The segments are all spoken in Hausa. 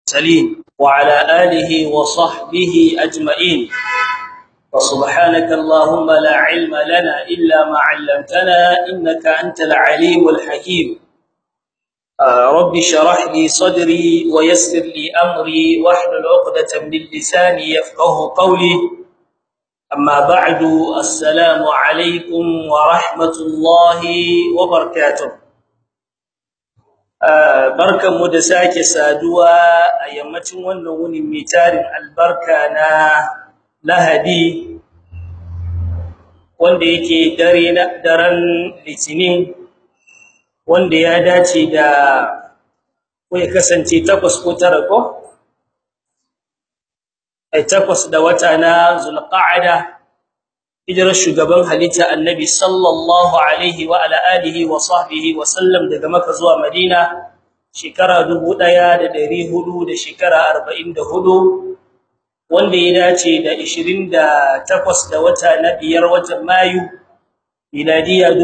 المرسلين وعلى آله وصحبه أجمعين وسبحانك اللهم لا علم لنا إلا ما علمتنا إنك أنت العليم الحكيم رب شرح لي صدري ويسر لي أمري واحلل عقدة من لساني يفقه قولي أما بعد السلام عليكم ورحمة الله وبركاته barkanmu da sake saduwa a yammacin wannan wuni mai tarin albarka na Lahadi wanda yake dare na daren Litinin wanda ya dace da ko ya kasance takwas ko tara ko ai takwas da wata na Zulqa'ada hijirar shugaban halitta Annabi sallallahu alaihi wa ala alihi wa sahbihi wa sallam daga Makka zuwa Madina shekara 1400 da shekara 44 wanda ya dace da 28 da wata na biyar watan Mayu miladiya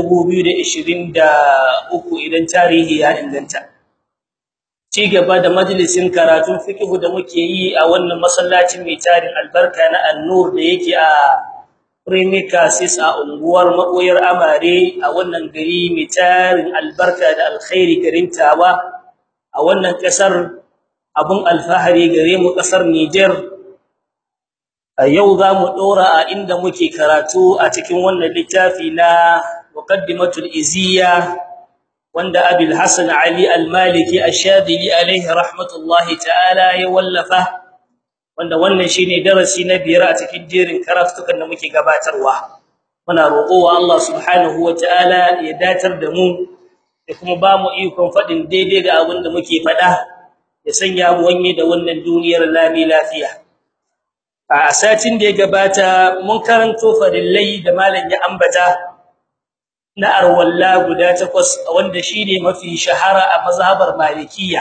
2023 idan tarihi ya inganta ci gaba da majalisin karatun fiqh da muke yi a wannan masallacin mai tarin albarka na An-Nur da yake a Premicasis a unguwar Makoyar Amare a wannan gari mai tarin albarka da alkhairi garin Tawa a wannan kasar abun alfahari gare mu kasar Niger a yau zamu dora a inda muke karatu a cikin wannan littafi na muqaddimatul iziya wanda Abul Hasan Ali Al-Maliki Ash-Shadili alayhi rahmatullahi ta'ala ya wallafa wanda wannan shine darasi na biyar a cikin jerin karatukan da muke gabatarwa muna roƙowa Allah subhanahu wataala ya datar da mu da kuma ba mu ikon fadin daidai ga abin da muke fada ya sanya mu wanye da wannan duniyar lami lafiya a satin da ya gabata mun karanto farillai da malam ya ambata na arwalla guda takwas wanda shine mafi shahara a mazhabar malikiyya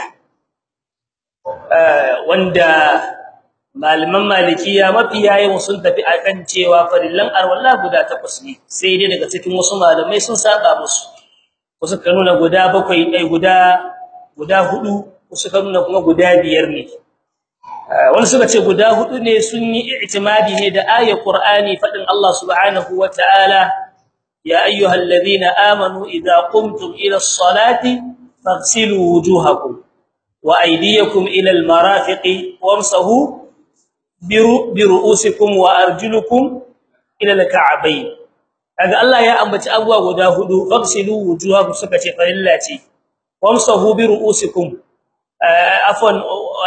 wanda malaman malikiya mafi yayin sun tafi akan cewa farillan arwalla guda takwas ne sai dai daga cikin wasu malamai sun saba musu wasu kan nuna guda bakwai dai guda guda hudu wasu kan nuna kuma guda biyar ne wani suka ce guda hudu ne sun yi i'timadi ne da ayat qur'ani fadin Allah subhanahu wataala ya ayyuhalladhina amanu idza qumtum ila as-salati faghsilu wujuhakum wa aydiyakum ila al-marafiqi wamsahu biru'usikum wa arjulukum ila al-ka'bayn kaga Allah ya ambaci abuwa guda hudu faghsilu wujuhakum suka ce farilla ce wamsahu biru'usikum afwan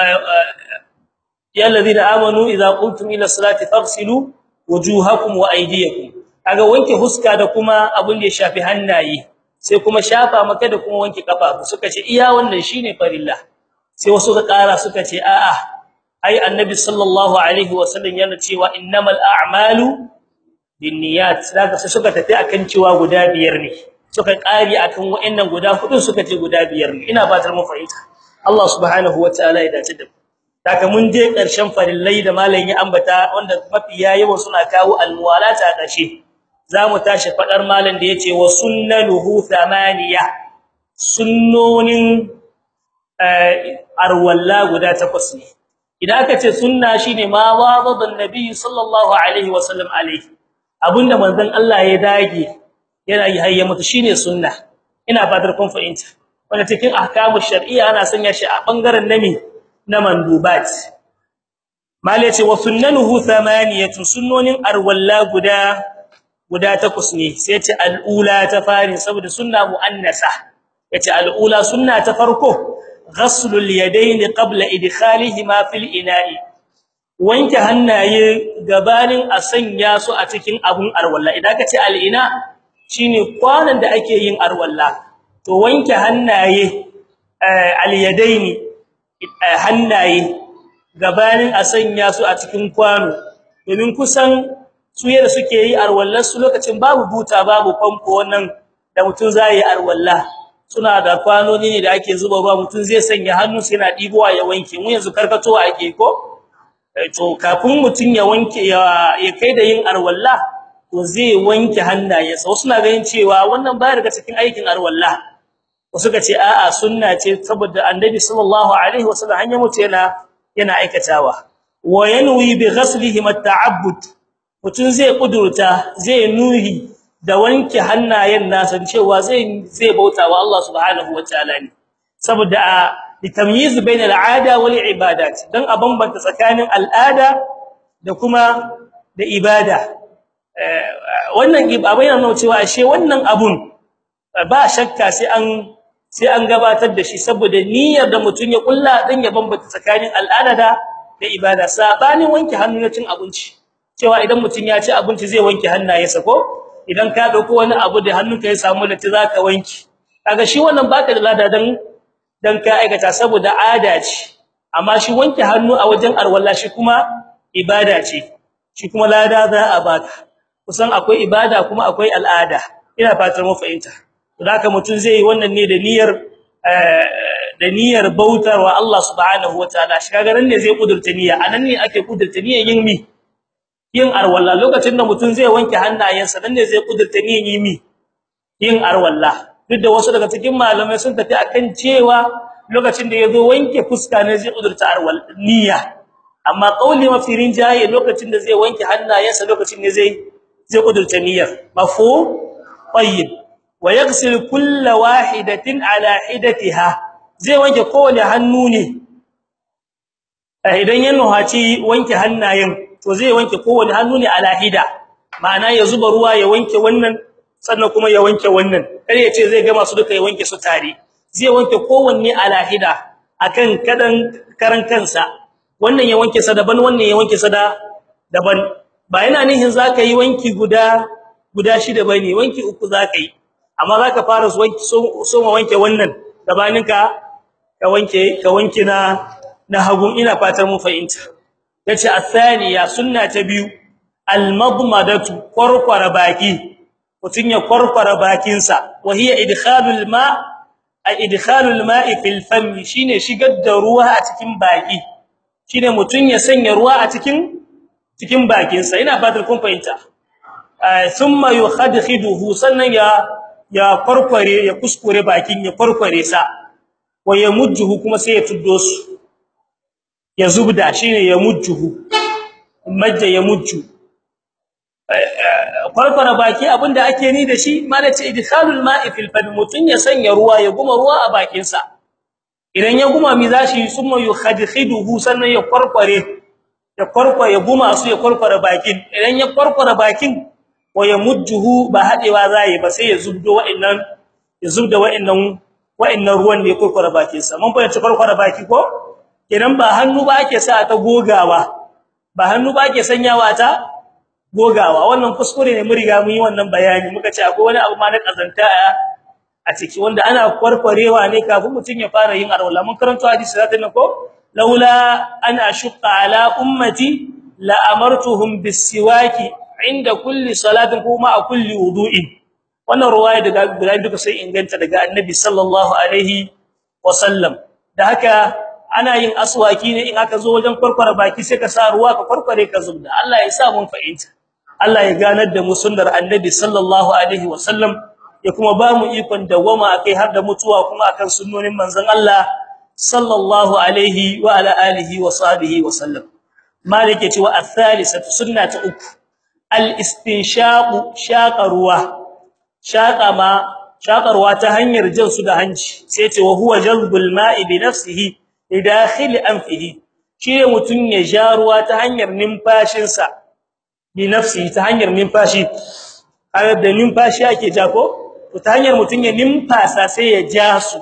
ya alladhina amanu idza qumtum ila salati faghsilu wujuhakum wa aydiyakum kaga wanke huska da kuma abun da ya shafi hannaye sai kuma shafa maka da kuma wanke kafa suka ce iya wannan shine farilla sai wasu ka kara suka ce a'a ai annabi sallallahu alaihi wasallam yana cewa innamal a'malu binniyat daga sai suka tafi akan cewa guda biyar ne suka kari akan wayannan guda hudu suka ce guda biyar ne ina fatar mu fahimta Allah subhanahu wataala ya dace da daga mun je karshen farillai da malamin ya ambata wanda mafi yayin suna kawo almuwalata a karshe zamu tashi fadar malam da yace wa sunnaluhu thamaniya sunnonin arwalla guda takwas ne idan aka ce sunna shine ma wadada annabi sallallahu alaihi wasallam alaihi abinda manzon Allah ya dage yana yi hayya mutu shine sunna ina fadar kun fahimta wanda cikin ahkamu shar'iyya ana sanya shi a bangaren nami na mandubat mal yace wa sunnanuhu thamaniyatu sunnonin arwalla guda guda takwas ne sai yace al'ula ta farin saboda sunna muannasa yace al'ula sunna ta farko غسل اليدين قبل ادخالهما في الاناء wanke hannaye gabanin a sanya su a cikin abun arwalla idan ka ce al'ina shine kwanan da ake yin arwalla to wanke hannaye al-yadaini hannaye gabanin a sanya su a cikin kwano domin kusan su yadda suke yi arwallar su lokacin babu buta babu famfo wannan da mutun zai yi arwalla suna da kwanoni ne da ake zuba ruwa mutun zai sanya hannu sai yana dibowa ya wanke mu yanzu karkatowa ake ko to kafin mutun ya wanke ya kai da yin arwalla to zai wanke hannayensa wasu na ganin cewa wannan baya daga cikin aikin arwalla wasu ka ce a'a sunna ce saboda annabi sallallahu alaihi wasallam hanya mutu yana yana aikatawa wa yanwi bi ghaslihi at-ta'abbud mutun zai kudurta zai nuhi da wanke hannayen nasa cewa zai zai bautawa Allah subhanahu wataala ne saboda a litamyiz bain al-'ada wal ibadat dan a bambanta tsakanin al'ada da kuma da ibada wannan abin yana nuna cewa ashe wannan abun ba shakka sai an sai an gabatar da shi saboda niyyar da mutun ya kulla dan ya bambanta tsakanin al'ada da da ibada sabanin wanke hannu na cin abinci cewa idan mutun ya ci abinci zai wanke hannayensa ko idan ka dauko wani abu da hannunka ya samu lati zaka wanki kaga shi wannan baka da lada dan dan ka aikata saboda ada ce amma shi wanke hannu a wajen arwalla shi kuma ibada ce shi kuma lada za a baka kusan akwai ibada kuma akwai al'ada ina fatar mu fahimta to haka mutun zai yi wannan ne da niyyar da niyyar bautarwa Allah subhanahu wataala shi kaga nan ne zai kudurta niyya anan ne ake kudurta niyyar yin mi yin arwalla lokacin da mutun zai wanke hannayensa nan ne zai kudurta niyyar yin mi yin arwalla duk da wasu daga cikin malamai sun tafi akan cewa lokacin da yazo wanke fuska ne zai kudurta arwal niyya amma qauli mafirin jaye lokacin da zai wanke hannayensa lokacin ne zai zai kudurta niyyar mafhum tayyib wa yaghsil kull wahidatin ala hidatiha zai wanke kowane hannu ne idan ya nuhaci wanke hannayen to zai wanke kowane hannu ne ala hida ma'ana ya zuba ruwa ya wanke wannan sannan kuma ya wanke wannan kar ya ce zai gama su duka ya wanke su tare zai wanke kowanne ala hida akan kadan karan kansa wannan ya wanke sa daban wannan ya wanke sa daban ba yana nihin zaka yi wanki guda guda shida bane wanki uku zaka yi amma zaka fara wanki so ma wanke wannan gabanin ka ka wanke ka wanke na na hagun ina fatar mu fahimta yace athaniya sunna ta biyu almadmadatu qarqara baki mutun ya qarqara bakin sa wa hiya idkhalul ma a idkhalul ma'i fil fam shine shigar da ruwa a cikin baki shine mutun ya sanya ruwa a cikin cikin bakin sa ina fatar kun fahimta thumma yukhadkhiduhu sannan ya ya farkware ya kuskure bakin ya farkware sa wa yamujjuhu kuma sai ya tuddo su ya zubda shine ya mujjuhu majja ya mujju farkwara baki abinda ake ni da shi malaci idkhalul ma'i fil fam mutun ya sanya ruwa ya guma ruwa a bakin sa idan ya guma mi zashi summa yukhadkhiduhu sannan ya farkware ya farkwa ya guma su ya farkwara bakin idan ya farkwara bakin wa ya mujjuhu ba hadewa zai ba sai ya zubdo wa'annan ya zubda wa'annan wa'annan ruwan da ya farkwara bakin sa mun fahimci farkwara baki ko idan ba hannu ba ake sa ta gogawa ba hannu ba ake sanyawa ta gogawa wannan kuskure ne mu riga mun yi wannan bayani muka ce akwai wani abu ma na kazanta a ciki wanda ana kwarkwarewa ne kafin mutun ya fara yin arwala mun karanto hadisi zata ne ko laula an ashqa ala ummati la amartuhum bisiwaki inda kulli salatin kuma a kulli wudu'in wannan ruwaya daga guda duka sai inganta daga annabi sallallahu alaihi wasallam da haka ana yin aswaki ne in aka zo wajen kwarkwara baki sai ka sa ruwa ka kwarkware ka zubda Allah ya sa mun fahimta Allah ya ganar da mu sunnar annabi sallallahu alaihi wasallam ya kuma ba mu ikon dawama akai har da mutuwa kuma akan sunnonin manzon Allah sallallahu alaihi wa ala alihi wa sahbihi wasallam malike cewa athalisatu sunnatu uku al-istinshaqu shaqa ruwa shaqa ma shaqa ruwa ta hanyar jin su da hanci sai ce wa huwa jalbul ma'i bi nafsihi lidakhil anfihi shine mutun ya ja ruwa ta hanyar numfashin sa bi nafsihi ta hanyar numfashi har da numfashi ake ja ko to ta hanyar mutun ya numfasa sai ya ja su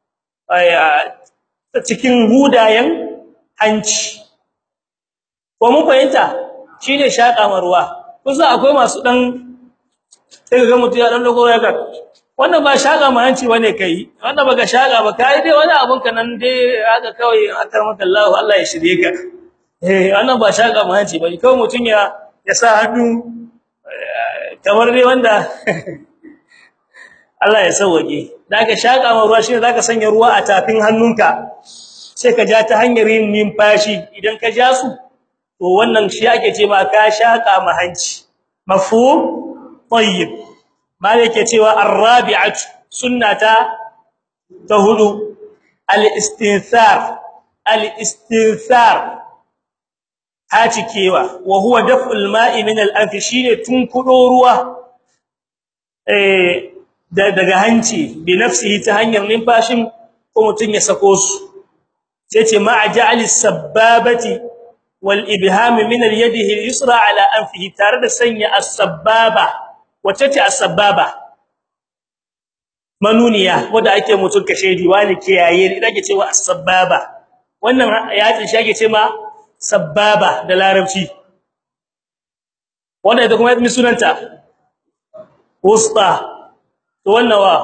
cikin hudayen hanci ko mun fahimta shine shaka ruwa kusa akwai masu dan sai ga mutum ya dan dogo ya ga wannan ba shaka hanci bane kai wannan baka shaka ba kai dai wani abun ka nan dai haka kawai akar maka Allah Allah ya shirye ka eh wannan ba shaka hanci bane kawai mutum ya ya sa hannu kamar dai wanda Allah ya sauke daga shaka ma ruwa shine zaka sanya ruwa a tafin hannunka sai ka ja ta hanyar yin numfashi idan ka ja su to wannan shi ake ce ma ka shaka ma hanci mafhum tayyib mala yake cewa arabi'atu sunnata ta hudu al-istinthar al-istinthar hacikewa wa huwa daf'ul ma'i min al-anf shine tunkudo ruwa eh daga hanci bi nafsihi ta hanyar numfashin ko mutun ya sako su sai ce ma'a ja'al as-sabbabati wal ibham min al-yadihi al-yusra ala anfihi tare da sanya as-sabbaba wace ce as-sabbaba manuniya wanda ake mutun kashedi wani kiyaye idan ke cewa as-sabbaba wannan ya tsin shage ce ma sabbaba da larabci wanda ita kuma mi sunanta wusta to wannan wa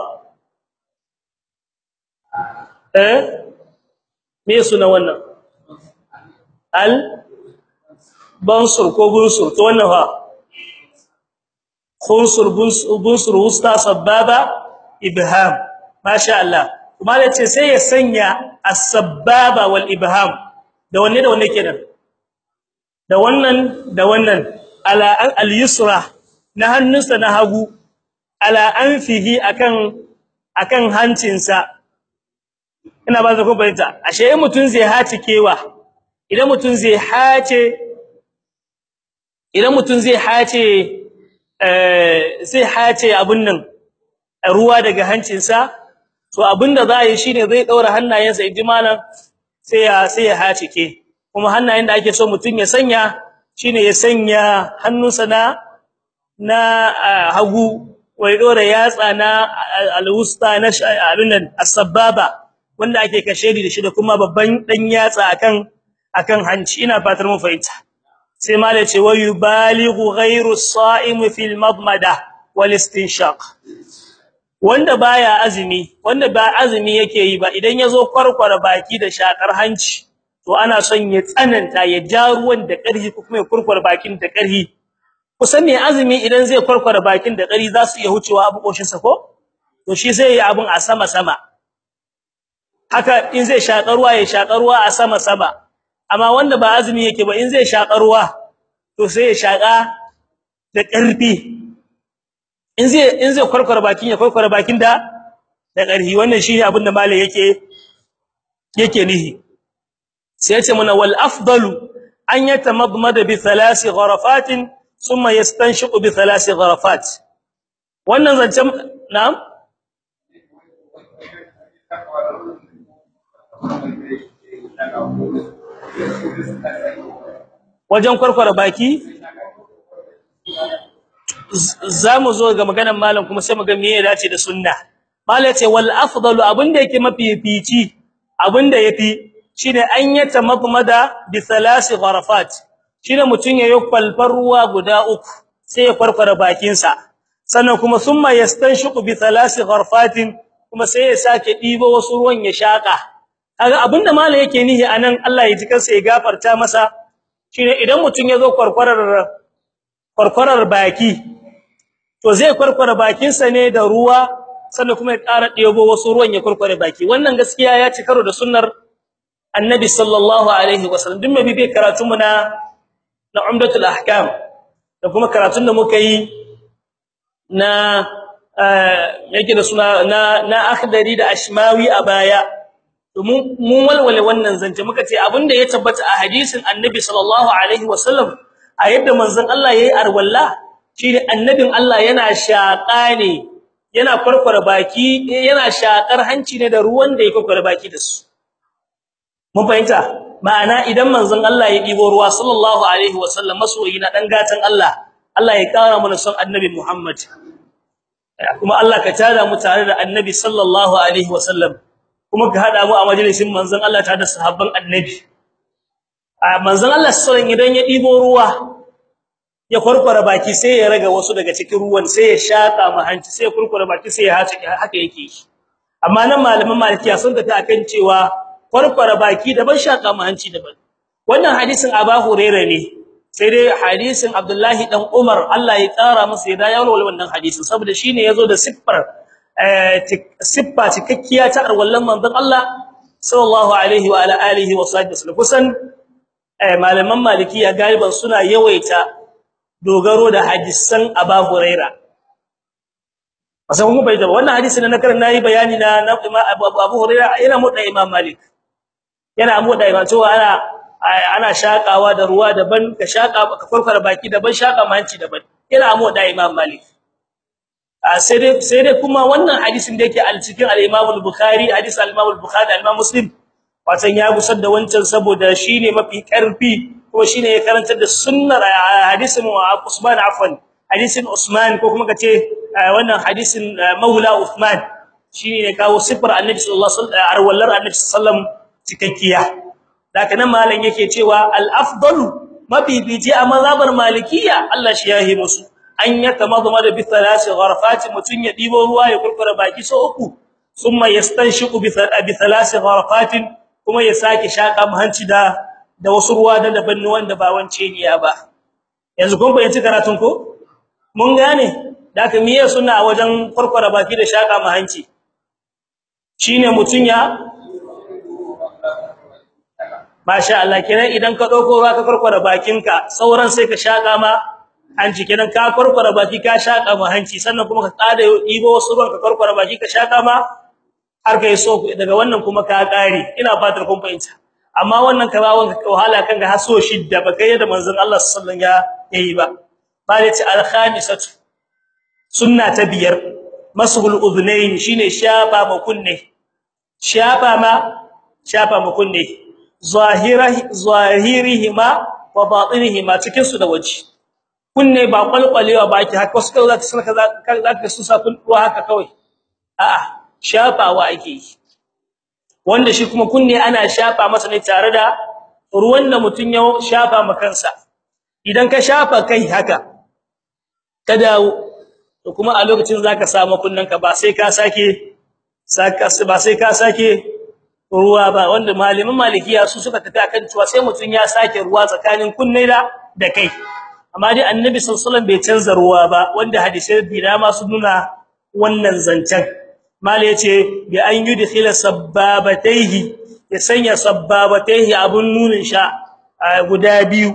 eh me suna wannan al bansur ko bunsur to wannan fa khunsur bunsur wusta sabbaba ibham masha Allah kuma yace sai ya sanya as-sabbaba wal ibham da wanne da wanne kenan da wannan da wannan ala al-yusra na hannunsa na hagu ala anfihi akan akan hancinsa ina ba ku bayyana ashe in mutun zai haci kewa idan mutun zai hace idan mutun zai hace eh zai hace abun nan ruwa daga hancinsa to abinda za yi shine zai daura hannayensa ijimalan sai ya sai ya hacike kuma hannayen da ake so mutun ya sanya shine ya sanya hannunsa na na hagu wai dora yatsa na alwusta na abin nan as-sababa wanda ake kashedi da shi da kuma babban dan yatsa akan akan hanci ina fatar mu fahimta sai mala ce wa yubalighu ghayru as-sa'im fil madmada wal istinshaq wanda baya azumi wanda ba azumi yake yi ba idan yazo kwarkwara baki da shakar hanci to ana son ya tsananta ya ja ruwan da ƙarfi ko kuma ya kurkwara bakin da ƙarfi kusan ne azumi idan zai kwarkwara bakin da ƙarfi za su iya hucewa abu koshin sa ko to shi sai ya abun a sama sama haka in zai shakar ruwa ya shakar ruwa a sama sama amma wanda ba azumi yake ba in zai shakar ruwa to sai ya shaka da ƙarfi in zai in zai kwarkwara bakin ya kwarkwara bakin da da ƙarfi wannan shine abin da malai yake yake nihi sai yace mana wal afdalu an yatamadmada bi thalathi gharafatin thumma yastanshiqu bi thalathi gharafat wannan zancen na'am wajen kwarkwara baki zamu zo ga maganar malam kuma sai mu ga me ya dace da sunna malam ce wal afdalu abinda yake mafifici abinda yafi shine an yata madmada bi thalathi gharafat shine mutun yayi kwalfar ruwa guda uku sai ya farfara bakin sa sannan kuma thumma yastanshiqu bi thalathi gharfatin kuma sai ya sake dibo wasu ruwan ya shaka kaga abinda malam yake nihi anan Allah ya ji kansa ya gafarta masa shine idan mutun yazo kwarkwarar kwarkwarar baki to zai kwarkwara bakin sa ne da ruwa sannan kuma ya ƙara ɗebo wasu ruwan ya kwarkware baki wannan gaskiya ya ci karo da sunnar annabi sallallahu alaihi wasallam duk mai bai karatun mu na na umdatul ahkam da kuma karatun da muka yi na yake da suna na na akhdari da ashmawi a baya mun mun walwale wannan zance muka ce abinda ya tabbata a hadisin annabi sallallahu alaihi wasallam a yadda manzon Allah yayi arwalla shine annabin Allah yana shaƙa ne yana farfara baki yana shakar hanci ne da ruwan da yake farfara baki da su mun fahimta ma'ana idan manzon Allah ya dibo ruwa sallallahu alaihi wasallam masoyi na dan gatan Allah Allah ya kara mana son annabi Muhammad kuma Allah ka tada mu tare da annabi sallallahu alaihi wasallam kuma ka hada mu a majalisin manzon Allah tare da sahabban annabi a manzon Allah sallallahu idan ya dibo ruwa ya farfara baki sai ya raga wasu daga cikin ruwan sai ya shaka ma hanci sai ya kurkura baki sai ya hace haka yake amma nan malaman malikiya sun tafi akan cewa farfara baki daban shaka ma hanci daban wannan hadisin Abu Hurairah ne sai dai hadisin Abdullahi dan Umar Allah ya tsara masa ya dawo wannan hadisin saboda shine yazo da siffar siffa cikakkiya ta arwallan manzon Allah sallallahu alaihi wa ala alihi wa sahbihi kusan malaman malikiya galiban suna yawaita dogaro da hadisan Abu Huraira wasan kuma bai da wannan hadisi na nakarin nayi bayani na na Abu Abu Hurairah yana mu da Imam Malik yana mu da Imam cewa ana ana shakawa da ruwa daban ka shaka ka farfara baki daban shaka manci daban yana mu da Imam Malik sai dai sai dai kuma wannan hadisin da yake al cikin al-Imam al-Bukhari hadisi al-Imam al-Bukhari al-Imam Muslim watan ya gusar da wancan saboda shine mafi karfi ko shine ya karantar da sunnar hadisin Usman afwan hadisin Usman ko kuma kace wannan hadisin Maula Uthman shine ne kawo sifar Annabi sallallahu alaihi wasallam arwallar Annabi sallallahu cikakkiya daga nan malam yake cewa al-afdalu mabibiji a mazhabar malikiya Allah shi yahi musu an yatamadma da bi thalathi gharfati mutun ya dibo ruwa ya kurkura baki so uku thumma yastanshiqu bi thalathi gharfatin kuma ya sake shaka hanci da da wasu ruwa da daban wanda ba wance ne ya ba yanzu kun bayyana karatun ko mun gane daga miye suna wajen kurkura baki da shaka hanci shine mutun ya masha Allah kenan idan ka dauko ruwa ka kurkura bakinka sauran sai ka shaka ma hanci kenan ka kurkura baki ka shaka ma hanci sannan kuma ka tsada ibo wasu ruwan ka kurkura baki ka shaka ma har kai so daga wannan kuma ka kare ina fatar kun fahimta amma wannan ka bawon ka wahala kan ga haso shidda ba kai da manzon Allah sallallahu alaihi wasallam ya yi ba balati al-khamisatu sunna ta biyar mashul udhnayn shine shafa ma kunne shafa ma shafa ma kunne zahirahi zahirihima wa batinihima cikin su da waje kunne ba kwalkwalewa baki haka wasu kaza zaka saka zaka su sa kun ruwa haka kawai a'a shafawa ake yi wanda shi kuma kunne ana shafa masa ne tare da ruwan da mutun ya shafa ma kansa idan ka shafa kai haka ka dawo to kuma a lokacin zaka samu kunnanka ba sai ka sake saka ba sai ka sake ruwa ba wanda malamin malikiya su suka tafi akan cewa sai mutun ya sake ruwa tsakanin kunne da da kai amma dai annabi sallallahu alaihi wasallam bai canza ruwa ba wanda hadisi da ma su nuna wannan zancen mala yace bi an yudkhila sabbabatayhi ya sanya sabbabatayhi abun nunin sha guda biyu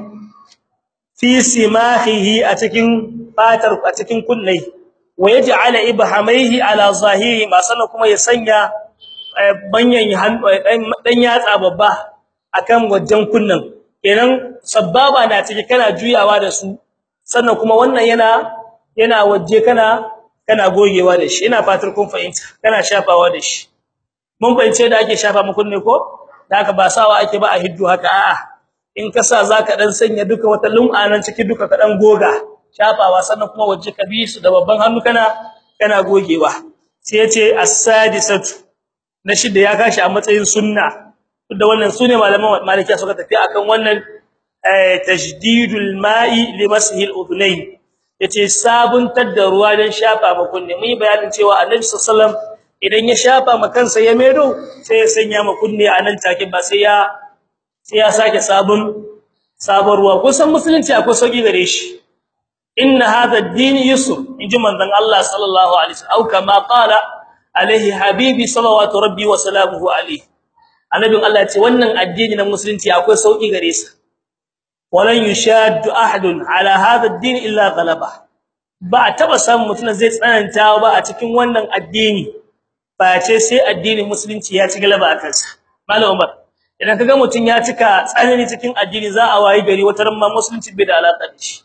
fi simahihi a cikin fatar a cikin kunnai wa yaj'ala ibhamaihi ala zahiri ma sannan kuma ya sanya banyan dan yatsa babba akan wajen kunnan kenan sabbaba na cike kana juyawa da su sannan kuma wannan yana yana waje kana kana gogewa da shi ina fatar kun fahimta kana shafawa da shi mun fahimce da ake shafa mu kunne ko da haka ba sawa ake ba a hiddu haka a'a in ka sa zaka dan sanya duka wata lum'a nan ciki duka ka dan goga shafawa sannan kuma waje ka bi su da babban hannu kana kana gogewa sai yace as-sadisatu na shida ya kashi a matsayin sunna da wannan sune malaman malikiya suka tafi akan wannan tajdidul ma'i limashi al-udhnayn yace sabuntar da ruwa dan shafa ma kunne mun yi bayanin cewa annabi sallallahu alaihi wasallam idan ya shafa ma kansa ya medo sai ya sanya ma kunne a nan take ba sai ya sai ya sake sabon sabon ruwa kusan musulunci akwai sauki gare shi inna hadha ad-din yusr inji manzon Allah sallallahu alaihi wasallam au kama qala alaihi habibi sallallahu rabbi wa salamuhu alaihi annabin Allah ce wannan addini na musulunci akwai sauki gare sa walan yushaddu ahadun ala hadha ad-din illa ghalaba ba taba samun mutuna zai tsananta ba a cikin wannan addini ba ce sai addinin musulunci ya ci galaba a kansa malam Umar idan kaga mutun ya cika tsanani cikin addini za a wayi gari wata ran ma musulunci bai da alaka da shi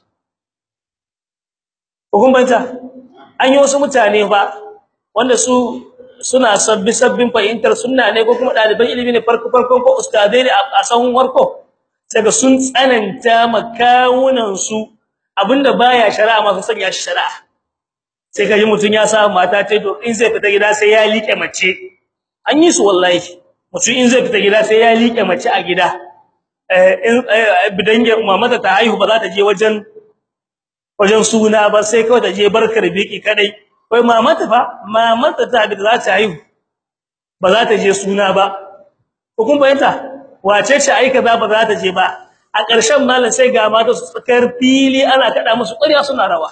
hukumbanta an yi wasu mutane ba wanda su suna sabbi sabbin fahimtar sunna ne ko kuma daliban ilimi ne farko farkon ko ustadai ne a sahun warko daga sun tsananta makawunan su abinda baya shari'a ma su sanya shi shari'a sai kaji mutun ya sa mata tai to in zai fita gida sai ya liƙe mace an yi su wallahi mutun in zai fita gida sai ya liƙe mace a gida eh in bidange mamata ta haihu ba za ta je wajen wajen suna ba sai kawai ta je barkar biki kadai kai mamata fa mamata ta da za ta haihu ba za ta je suna ba hukun bayanta wace ce aika za ba za ta je ba a ƙarshen malam sai ga mata su tsakar fili ana kada musu ƙarya suna rawa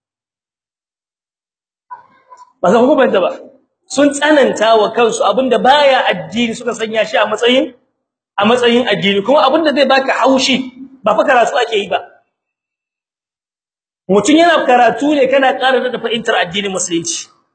ba za ku bayanta ba sun tsananta wa kansu abinda baya addini suka sanya shi a matsayin a matsayin addini kuma abinda zai baka haushi ba fa karatu ake yi ba mutun yana karatu ne kana ƙara da fahimtar addinin musulunci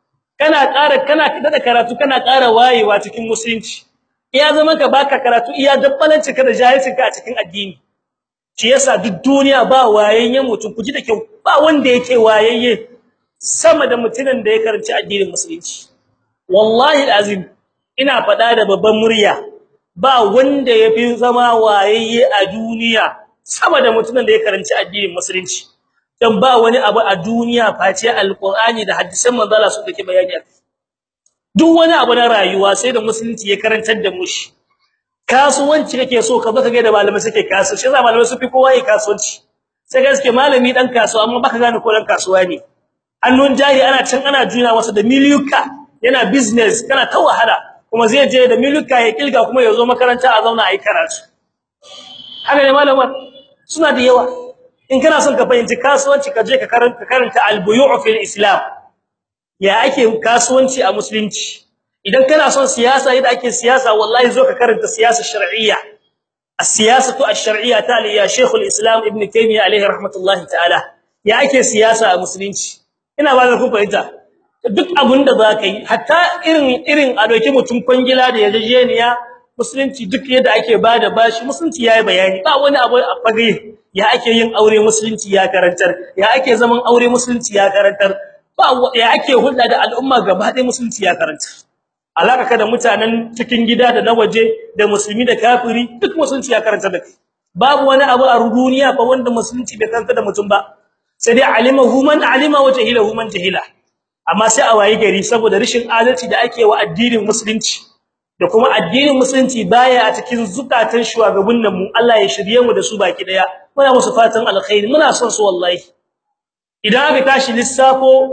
kana ƙara kana da karatu kana ƙara wayewa cikin musulunci iya zama ka baka karatu iya dabbalanci ka da jahilcin ka a cikin addini shi yasa duk duniya ba wayayyen mutum kuji da kyau ba wanda yake wayayye sama da mutumin da ya karanci addinin musulunci wallahi alazim ina faɗa da babban murya ba wanda yafi zama wayayye a duniya sama da mutumin da ya karanci addinin musulunci dan ba wani abu a duniya face alqur'ani da hadisan manzo Allah su dake bayani duk wani abu na rayuwa sai da musulunci ya karantar da mu shi kasuwanci kake so ka baka ga da malamai suke kasu shi yasa malamai su fi kowa yi kasuwanci sai gaske malami dan kasuwa amma baka gane ko dan kasuwa ne hannun jari ana can ana juna masa da miliyuka yana business kana ta wahala kuma zai je da miliyuka ya kilga kuma ya zo makaranta a zauna ayi karatu haka ne malaman suna da yawa in kana son ka fahimci kasuwanci ka je ka karanta karanta al-buyu' fil islam ya ake kasuwanci a musulunci idan kana son siyasa yadda ake siyasa wallahi zo ka karanta siyasa shar'iyya as-siyasatu ash-shar'iyya ta ya Sheikh al-Islam Ibn Taymiyyah alayhi rahmatullahi ta'ala ya ake siyasa a musulunci ina ba da ku fahimta duk abinda zaka yi hatta irin irin a doki mutum kwangila da yarjejeniya musulunci duk yadda ake bada bashi musulunci yayi bayani ba wani abu a fage ya ake yin aure musulunci ya karantar ya ake zaman aure musulunci ya karantar ba ya ake hulɗa da al'umma gaba ɗaya musulunci ya karantar alaka kada mutanen cikin gida da na waje da musulmi da kafiri duk musulunci ya karanta da kai babu wani abu a duniya fa wanda musulunci bai karanta da mutum ba sai dai alimahu man alima wa jahilahu man jahila amma sai a wayi gari saboda rishin adalci da ake wa addinin musulunci da kuma addinin musulunci baya a cikin zukatan shugabannin mu Allah ya shirye mu da su baki daya muna musu fatan alkhairi muna son su wallahi idan aka tashi lissafo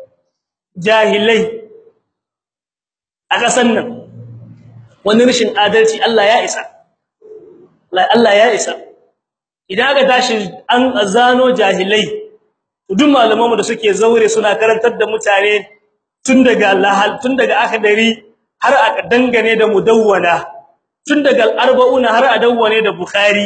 jahilai a kasan nan wani rishin adalci Allah ya isa Allah ya isa idan aka tashi an azano jahilai duk malamanmu da suke zaure suna karantar da mutane tun daga lahal tun daga akadari har aka dangane da mudawwana tun daga al-arba'una har a dawwane da bukhari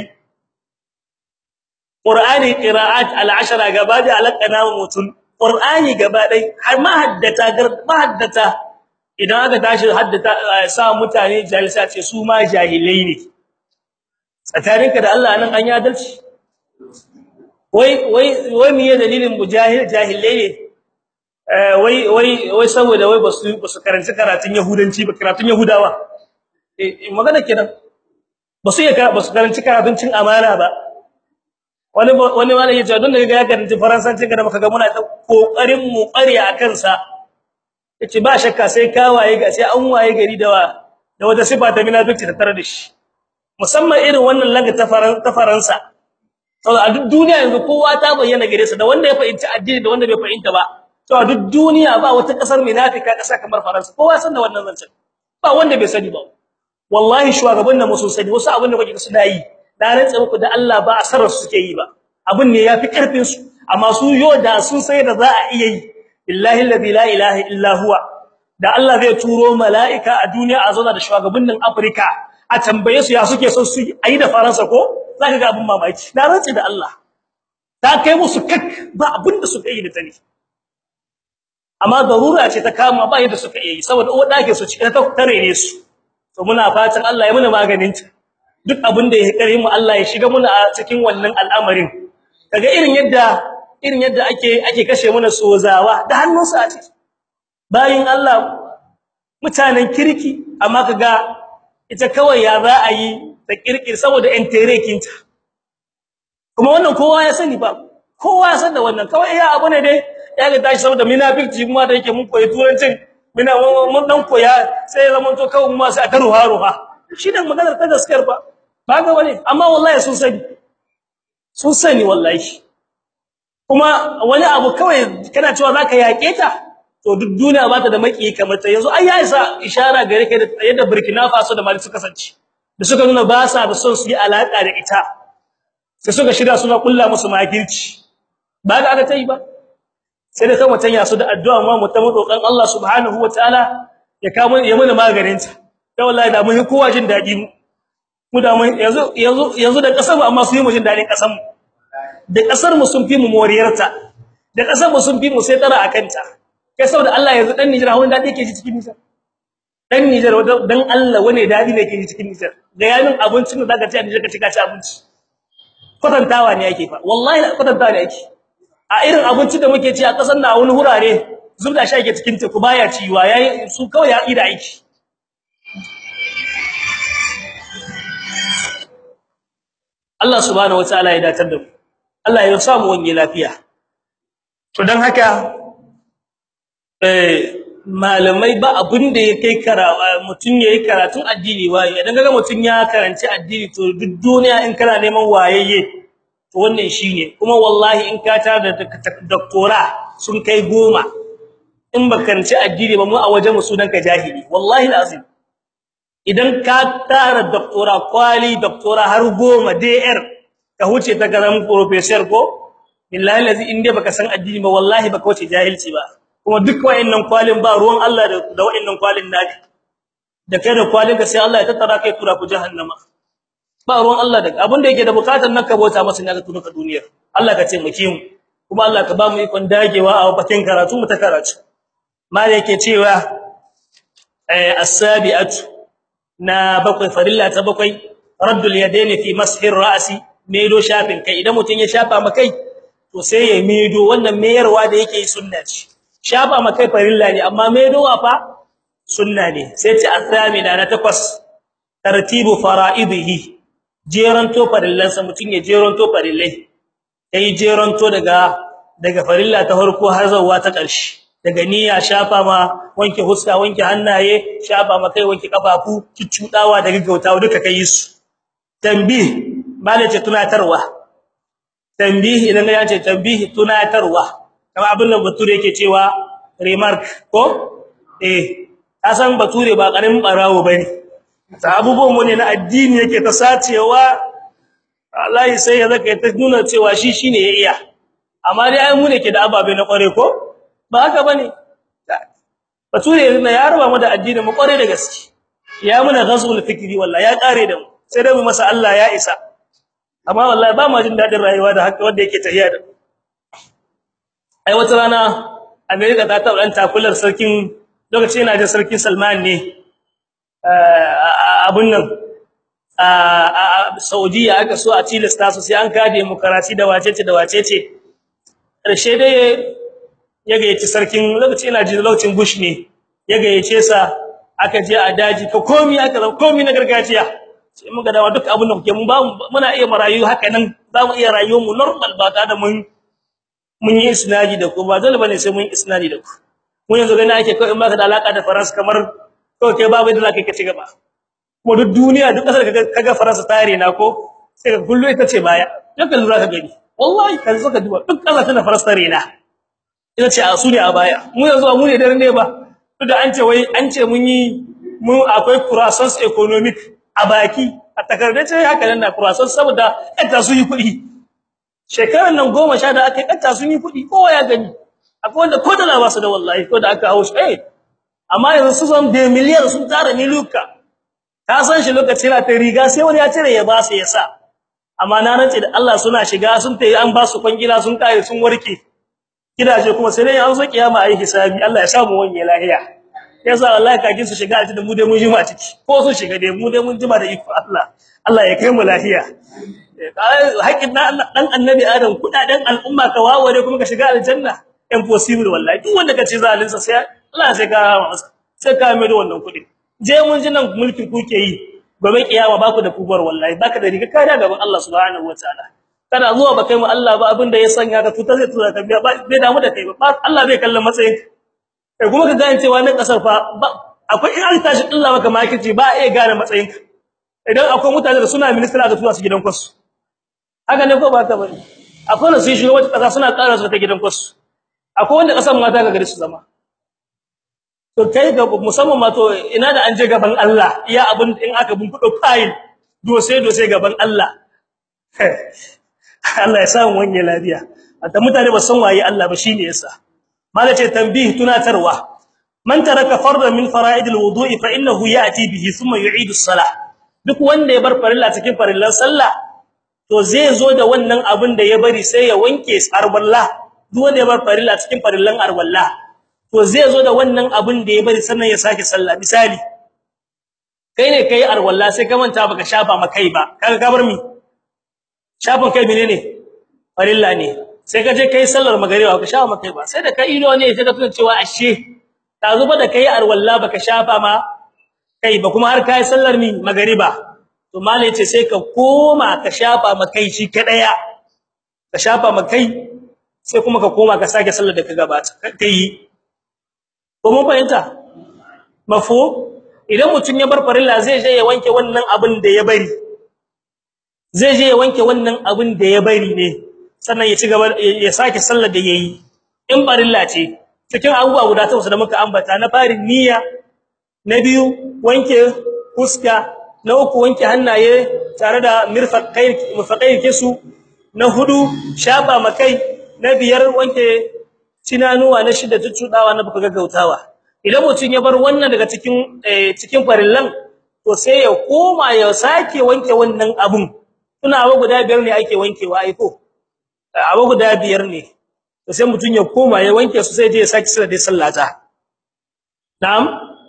qur'ani qira'at al-ashara gaba da alaqana mutun qur'ani gaba dai har ma haddata ma haddata idan aka tashi haddata sa mutane jalisa ce su ma jahilai ne tsakaninka da Allah nan an yi adalci wai wai wai miye dalilin mujahil jahilai ne eh wai wai wai saboda wai basu basu karanci karatun yahudanci ba karatun yahudawa eh magana kenan basu iya basu karanci karatun cin amana ba wani wani malami ya ce don da ga ya karanci faransanci kada muka ga muna ta kokarin mu ƙare akan sa yace ba shakka sai ka waye ga sai an waye gari da da wata sifa ta munafiki ta tare da shi musamman irin wannan laga ta faransa saboda a duk duniya yanzu kowa ta bayyana gare sa da wanda ya fahimci addini da wanda bai fahimta ba to a duk duniya ba wata kasar munafika kasa kamar faransa kowa san da wannan zancen ba wanda bai sani ba wallahi shugaban nan musu sani wasu abin da kuke suna yi da rantsa muku da Allah ba asarar su suke yi ba abin ne yafi karfin su amma su yo da sun sai da za a iya yi billahi alladhi la ilaha illa huwa da Allah zai turo mala'ika a duniya a zauna da shugabannin Afirka a tambaye su ya suke son su yi da Faransa ko zaka ga abin mamaki na rantsi da Allah ta kai musu kak ba abin da suka yi da tani amma darura ce ta kama ba yadda suka yi saboda uwa dake su cikin ta tare ne su to muna fatan Allah ya muna maganin ta duk abin da ya kare mu Allah ya shiga muna a cikin wannan al'amarin kaga irin yadda irin yadda ake ake kashe muna sozawa da hannunsa a ciki bayin Allah mutanen kirki amma kaga ita kawai ya za a yi ta kirkir saboda en terekinta kuma wannan kowa ya sani ba kowa ya san da wannan kawai ya abu ne dai ya ga tashi saboda munafici kuma da yake mun koyi turancin muna mun dan koya sai ya zama to kawai mu sai aka ruha ruha shi dan maganar ta gaskiyar ba ba ga wani amma wallahi sun sani sun sani wallahi kuma wani abu kawai kana cewa zaka yake ta to duk duniya ba ta da maki kamar ta yanzu ai ya isa ishara gare ka da yadda Burkina Faso da Mali suka kasance da suka nuna ba sa da son su yi alaka da ita sai suka shirya suna kulla musu makirci ba ga aka tayi ba sai da kan watan ya su da addu'a ma mu ta roƙon Allah subhanahu wataala ya kawo ya mana maganin ta da wallahi da mun kowa jin dadi mu mu da mun yanzu yanzu yanzu da kasar mu amma su yi mu jin dadin kasar mu da kasar mu sun fi mu moriyarta da kasar mu sun fi mu sai tara akan ta kai saboda Allah yanzu dan Nijar hawan dadi yake ji cikin Nijar dan Nijar dan Allah wane dadi ne yake ji cikin Nijar da yanin abincin da zaka ci a Nijar ka ci ka ci abinci kwatantawa ne yake fa wallahi kwatantawa ne yake a irin abincin da muke ci a kasar na wani hurare zubda shi yake cikin teku baya ciwa yayi su kawai ya ida aiki Allah subhanahu wataala ya datar da mu Allah ya sa mu wani lafiya to dan haka eh malamai ba abin da ya kai karawa mutun yayi karatun addini waye idan kaga mutun ya karanci addini to duk duniya in kana neman wayayye to wannan shine kuma wallahi in ka tar da doctora sun kai goma in ba karanci addini ba mu a wajen mu sunan ka jahili wallahi lazim idan ka tara doctora kwali doctora har goma DR ka huce ta garan professor ko billahi lazi inde baka san addini ba wallahi baka wuce jahilci ba kuma duk wayannan kwalin ba ruwan Allah da da wayannan kwalin naki da kai da kwalin ka sai Allah ya tattara kai tura ku jahannama ba ruwan Allah da abin da yake da bukatar nan ka bauta masa ne ka tura ka duniyar Allah ka ce mu mu kuma Allah ka ba mu ikon dagewa a bakin karatu mu ta karatu mal yake cewa eh as-sabi'atu na bakwai farilla ta bakwai raddul yadaini fi mashir ra'si medo shafin kai idan mutun ya shafa makai to sai ya medo wannan meyarwa da yake sunna ce shafa makai farilla ne amma medowa fa sunna ne sai ta athamina na takwas tartibu fara'idihi jeranto farillansa mutun ya jeranto farillai yayi jeranto daga daga farilla ta farko har zuwa ta ƙarshe daga niyya shafa ma wanke huska wanke hannaye shafa ma kai wanke kafafu kiccudawa da gaggautawa duka kai su tambih malace tunatarwa tambih idan ga yace tambih tunatarwa kamar abin da bature yake cewa remark ko eh kasan bature ba karamin barawo bane ta abubuwan mu ne na addini yake ta sacewa Allah sai ya zaka ta nuna cewa shi shine ya iya amma dai ai mu ne ke da ababe na kware ko ba haka bane bature ne ya raba mu da addini mu kware da gaske ya muna ghazul fikri wallahi ya kare da mu sai dai mu masa Allah ya isa amma wallahi ba ma jin dadin rayuwa da haka wanda yake tahiya da ai wata rana America ta ta dan takular sarkin lokacin ina da sarkin Salman ne abun nan a Saudiya aka so a tilasta su sai an ka demokrasi da wacece da wacece karshe dai ya gayyaci sarkin lokaci ina ji lokacin Bush ne ya gayyace sa aka je a daji ka komi aka zama komi na gargajiya sai muka dawo duk abin da kuke mun ba muna iya marayu haka nan za mu iya rayuwar mu normal ba ta da mun mun yi isnadi da ku ba dole bane sai mun yi isnadi da ku mun yanzu gani ake kai in baka da alaka da faransa kamar to kai babu da zaka ci gaba kuma duk duniya duk kasar kaga faransa tare na ko sai ka kullu ita ce baya duk lura ka gani wallahi kan zo ka duba duk kasar da faransa tare na ita ce a su ne a baya mu yanzu mu ne dare ne ba duk da an ce wai an ce mun yi mu akwai croissance economic a baki a takardace haka nan na croissance saboda kanta su yi kuɗi shekaran nan 10 da aka kanta su yi kuɗi kowa ya gani akwai wanda ko da ba su da wallahi ko da aka hawo shi eh amma yanzu su san da miliyar sun tara miluka ka san shi lokacin da ta riga sai wani ya cire ya ba su ya sa amma na rantsi da Allah suna shiga sun tayi an ba su kwangila sun kare sun warke gidaje kuma sai dai an zo kiyama ayi hisabi Allah ya samu wani lahiya yasa wallahi kage su shiga aljanna mu dai mun jima ciki ko su shiga dai mu dai mun jima da iko Allah Allah ya kai mu lahiya haƙin dan annabi adam kudaden al'umma ka waware kuma ka shiga aljanna impossible wallahi duk wanda kace zalinsa sai Allah sai ka masa sai ka mai da wannan kudi je mun ji nan mulkin kuke yi gobe kiyama baku da kubar wallahi baka da riga kada gaban Allah subhanahu wataala kana zuwa ba kai mu Allah ba abin da ya sanya ka tuta zai tura ka biya bai damu da kai ba Allah bai kallon matsayin kai kuma ka gane cewa nan kasar fa akwai in an tashi Allah maka makici ba iya gane matsayin ka idan akwai mutane da suna ministry aka tura su gidan kwasu haka ne ko ba ta bane akwai da su shiga wata kasa suna ƙara su ta gidan kwasu akwai wanda kasan mata ga gari su zama to kai ga musamman ma to ina da an je gaban Allah iya abun in aka bun fudo file dose dose gaban Allah Allah ya samu wani lafiya hatta mutane ba san waye Allah ba shine yasa malace tanbih tunatarwa man taraka fardan min fara'id alwudu'i fa innahu ya'ti bihi thumma yu'idu as-salah duk wanda ya bar farilla cikin farillan sallah to zai zo da wannan abin da ya bari sai ya wanke arwalla duk wanda ya bar farilla cikin farillan arwalla to zai zo da wannan abin da ya bari sannan ya sake sallah misali kai ne kai arwalla sai ka manta baka shafa makai ba kaga ka bar mi shafin kai menene farilla ne sai ka je kai sallar magariba baka shafa makai ba sai da kai ido ne sai ka tuna cewa ashe ta zuba da kai arwalla baka shafa ma kai ba kuma har kai sallar mi magariba to malai ce sai ka koma ka shafa makai shi kadaya ka shafa makai sai kuma ka koma ka sake sallar da ka gabata kai ko mun fahimta mafu idan mutun ya bar farilla zai je ya wanke wannan abin da ya bari zai je ya wanke wannan abin da ya bari ne sannan ya ci gaba ya sake sallar da yayi in farilla ce cikin abubuwa guda takwas da muka ambata na farin niyya na biyu wanke fuska na uku wanke hannaye tare da mirfaqai mufaqai kisu na hudu shafa makai na biyar wanke cinanuwa na shida tutudawa na baka gaggautawa idan mutun ya bar wannan daga cikin cikin farillan to sai ya koma ya sake wanke wannan abun tuna abu guda biyar ne ake wankewa ai ko abu guda biyar ne to sai mutun ya koma ya wanke su sai je ya sake sallar da sallata na'am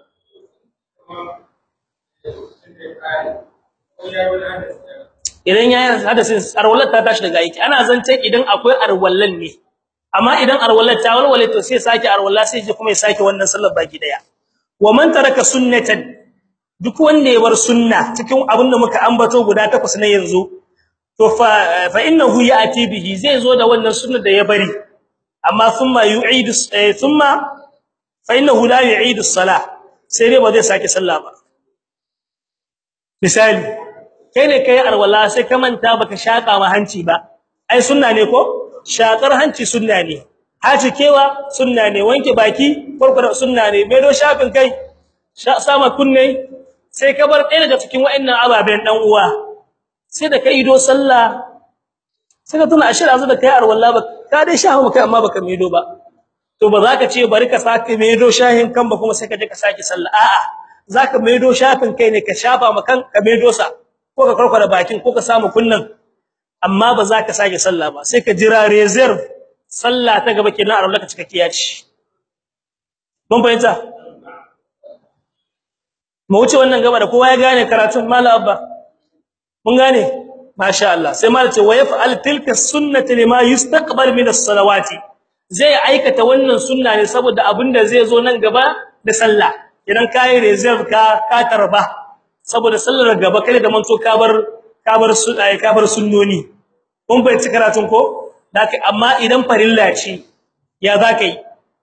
idan yayin hadasin arwalat ta tashi daga aiki ana zance idan akwai arwallan ne amma idan arwallat ta walwale to sai sake arwalla sai je kuma ya sake wannan sallar baki daya wa man taraka sunnatan duk wanda ya bar sunna cikin abinda muka ambato guda takwas na yanzu to fa fa innahu ya'ti bihi zai zo da wannan sunnar da ya bari amma thumma yu'idu thumma fa innahu la yu'idu as-salah sai dai ba zai sake sallah ba misali kai ne kai arwala sai ka manta baka shaka ma hanci ba ai sunna ne ko shakar hanci sunna ne haci kewa sunna ne wanke baki farko sunna ne medo shafin kai sama kunne sai ka bar ɗaya daga cikin wa'annan ababen dan uwa sai da kai ido sallah sai ka tuna ashir azu da kai arwala ba ka dai shahu kai amma baka medo ba to ba za ka ce bari ka sake medo shahin kan ba kuma sai ka je ka sake sallah a'a zaka medo shafin kai ne ka shafa makan ka medo sa ko ka karkara bakin ko ka samu kunnan amma ba za ka sake sallah ba sai ka jira reserve sallah ta gaba kenan a ranar cikakkiya ce mun fahimta mu wuce wannan gaba da kowa ya gane karatun mallam abba mun gane masha Allah sai mallam ce wa yaf'al tilka sunnati lima yustaqbal min as-salawati zai aikata wannan sunna ne saboda abinda zai zo nan gaba da sallah idan kai reserve ka ka tarba saboda sallar gaba kai da manto ka bar ka bar su ai ka bar sunnoni kun bai ci karatun ko dake amma idan farilla ce ya zakai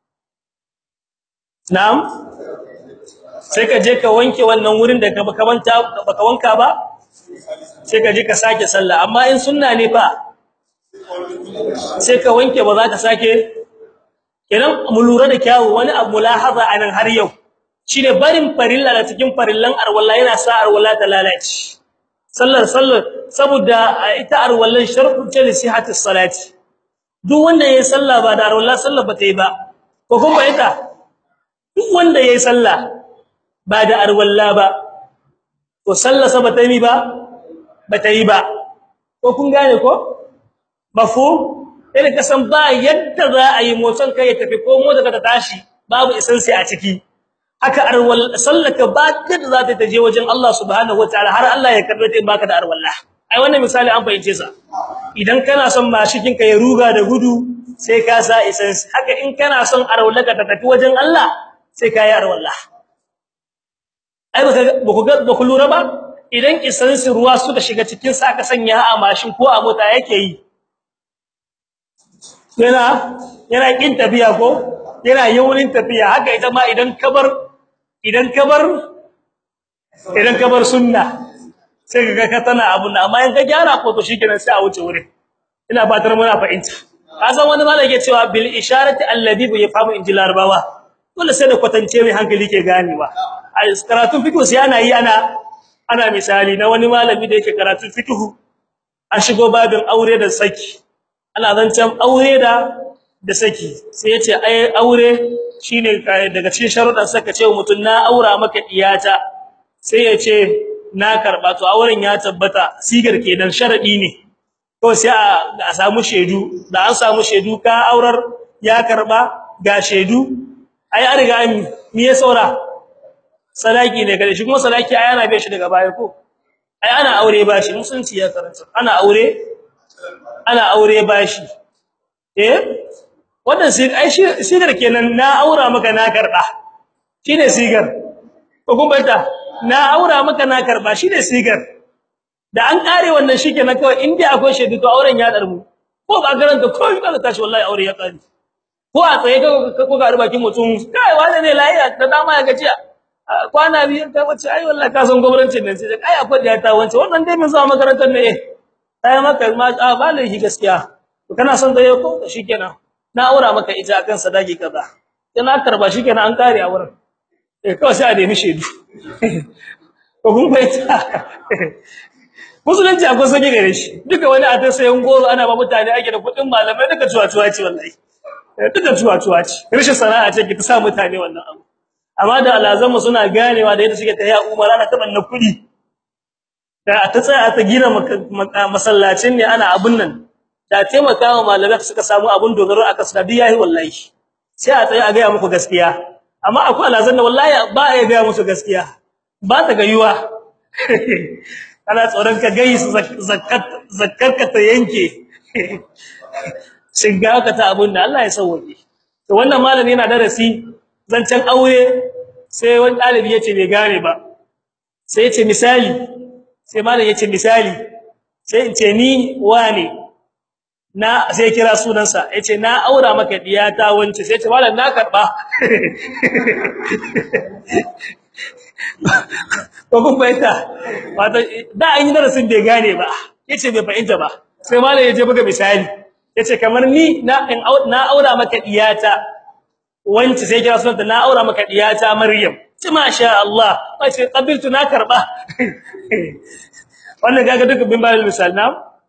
na'am sai ka je ka wanke wannan wurin da baka manta baka wanka ba sai ka je ka sake sallah amma in sunna ne fa sai ka wanke ba za ka sake kenan mu lura da kyawu wani abu mulahaza anan har yau shine barin farilla da cikin farillan arwalla yana sa arwalla ta lalace sallar sallar saboda ita arwallan shartu ce li sihhati salati duk wanda yayi sallah ba da arwalla sallar ba ta yi ba ko kuma ita duk wanda yayi sallah ba da arwalla ba to sallar sa ba ta yi ba ba ta yi ba ko kun gane ko mafhum sai ka san ba yadda za a yi motsin kai ya tafi ko motsa ta tashi babu isansi a ciki haka arwal sallaka ba da za ta taje wajen Allah subhanahu wataala har Allah ya karbe ta baka da arwalla ai wannan misali an fahimce sa idan kana son mashikin ka ya ruga da gudu sai ka sa isansi haka in kana son arwallaka ta tafi wajen Allah sai ka yi arwalla ai baka ba ku lura ba idan isansi ruwa suka shiga cikin sa aka sanya a mashin ko a mota yake yi yana yana kin tafiya ko yana yawunin tafiya haka ita ma idan kabar idan kabar idan kabar sunna sai kaga ka tana abun amma in ka gyara ko to shikenan sai a wuce wurin ina fatar muna fahimta kasan wani malai yake cewa bil isharati alladhi bi yafamu injil arbawa dole sai da kwatance mai hankali ke ganewa a karatun fiqh sai ana yi ana ana misali na wani malami da yake karatun fiqh an shigo babin aure da saki ana zancan aure da da saki sai yace ai aure shine daga cikin sharuɗan saka ce mutun na aura maka diyata sai yace na karba to auren ya tabbata sigar kenan sharadi ne to sai a samu shedu da an samu shedu ka aurar ya karba ga shedu ai an riga me ya saura salaki ne gare shi kuma salaki ai ana bai shi daga baya ko ai ana aure bashi musunci ya karanta ana aure ana aure bashi eh wannan sai ai sigar kenan na aura maka na karba shine sigar ko kun banta na aura maka na karba shine sigar da an kare wannan shikenan kawai inda akwai shaidu to auren ya darmu ko ba garanta ko ba ka tashi wallahi aure ya kare ko a tsaye ka ko ga bakin mutum kai wanda ne lafiya da dama ya gajiya kwana biyar ta wace ai wallahi ka san gwamnatin nan sai ai akwai da ta wance wannan dai mun zuwa makarantar ne eh ai maka ma a ba laifi gaskiya to kana son da yau ko shikenan na aura maka ita akan sadaki kaza sai na karba shikenan an kare a wurin eh kawai sai a nemi shedu ko kun baita musulunci akwai sake gare shi duka wani a ta sayan goro ana ba mutane ake da kudin malamai duka tuwa-tuwa ce wallahi duka tuwa-tuwa ce rashin sana'a ce ki ta sa mutane wannan abu amma da alazanmu suna ganewa da yadda suke ta ya umara na taban na kudi da ta tsaya ta gina masallacin ne ana abun nan da taimakawa malamai suka samu abun dogaro aka sadi yayi wallahi sai a tsaya a ga muku gaskiya amma akwai alazan da wallahi ba a ga musu gaskiya ba ta gayuwa kana tsoron ka gai zakat zakarka ta yanke shiga ka ta abun da Allah ya sauke to wannan malami yana darasi zancen aure sai wani dalibi yace bai gane ba sai yace misali sai malami yace misali sai in ce ni wane na sai kira sunansa yace na aura maka diyata wance sai ce malam na karba ko kun fahimta wato da an yi darasin bai gane ba yace bai fahimta ba sai malam yaje buga misali yace kamar ni na na aura maka diyata wance sai kira sunanta na aura maka diyata maryam ci masha Allah wace qabiltu na karba wannan kaga duka bin bayan misal na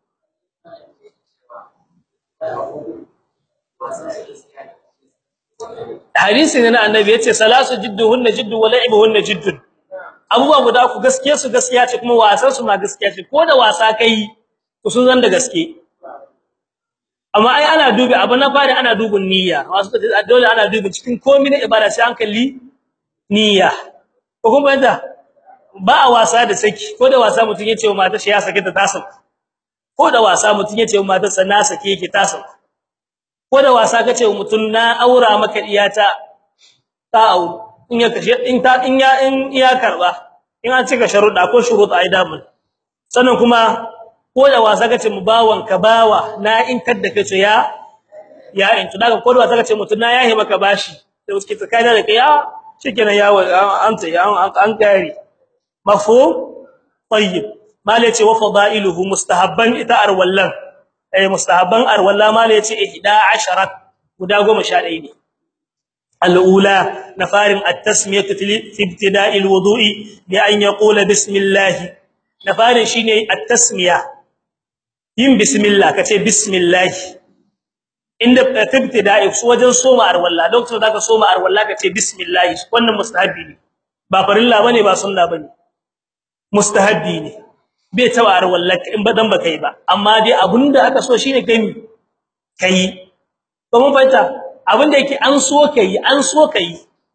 hadisi ne na annabi yace salasu jidduhunna jiddu wa la'ibuhunna jiddun abubuwa guda ku gaskiya su gaskiya ce kuma wasan su ma gaskiya ce ko da wasa kai ku sun zan da gaske amma ai ana dubi abu na fari ana dubin niyya wasu da dole ana dubin cikin komai na ibada sai an kalli niyya ko kuma yanda ba a wasa da saki ko da wasa mutun yace wa matar shi ya sake ta tasa ko da wasa mutun yace wa matar sa na sake yake tasa ko da wasa kace wa mutun na aura maka iyata ta au in ya kashe in ta in ya in ya karba in an cika sharuda ko shuruta ai damun sannan kuma ko da wasa kace mu bawon ka bawa na in kadda kace ya ya in to daga ko da wasa kace mutun na yahi maka bashi da suke tsakanin da kai ya shikenan ya an ta an an kare mafhum tayyib mala yace wa fadailuhu mustahabban ita arwallan eh mustahabban arwalla mala yace 11 guda 11 ne alula nafarin at-tasmiyatu fi ibtida'i al-wudu'i bi an yaqula bismillah nafarin shine at-tasmiya yin bismillah kace bismillah inda ibtida'i wajen soma arwalla doctor zaka soma arwalla kace bismillah wannan mustahabi ne ba farilla bane ba sunna bane mustahabbi ne bai tawa arwallaka in badan baka yi ba amma dai abinda aka so shine kai kai to mun fahimta abinda yake an so kai an so kai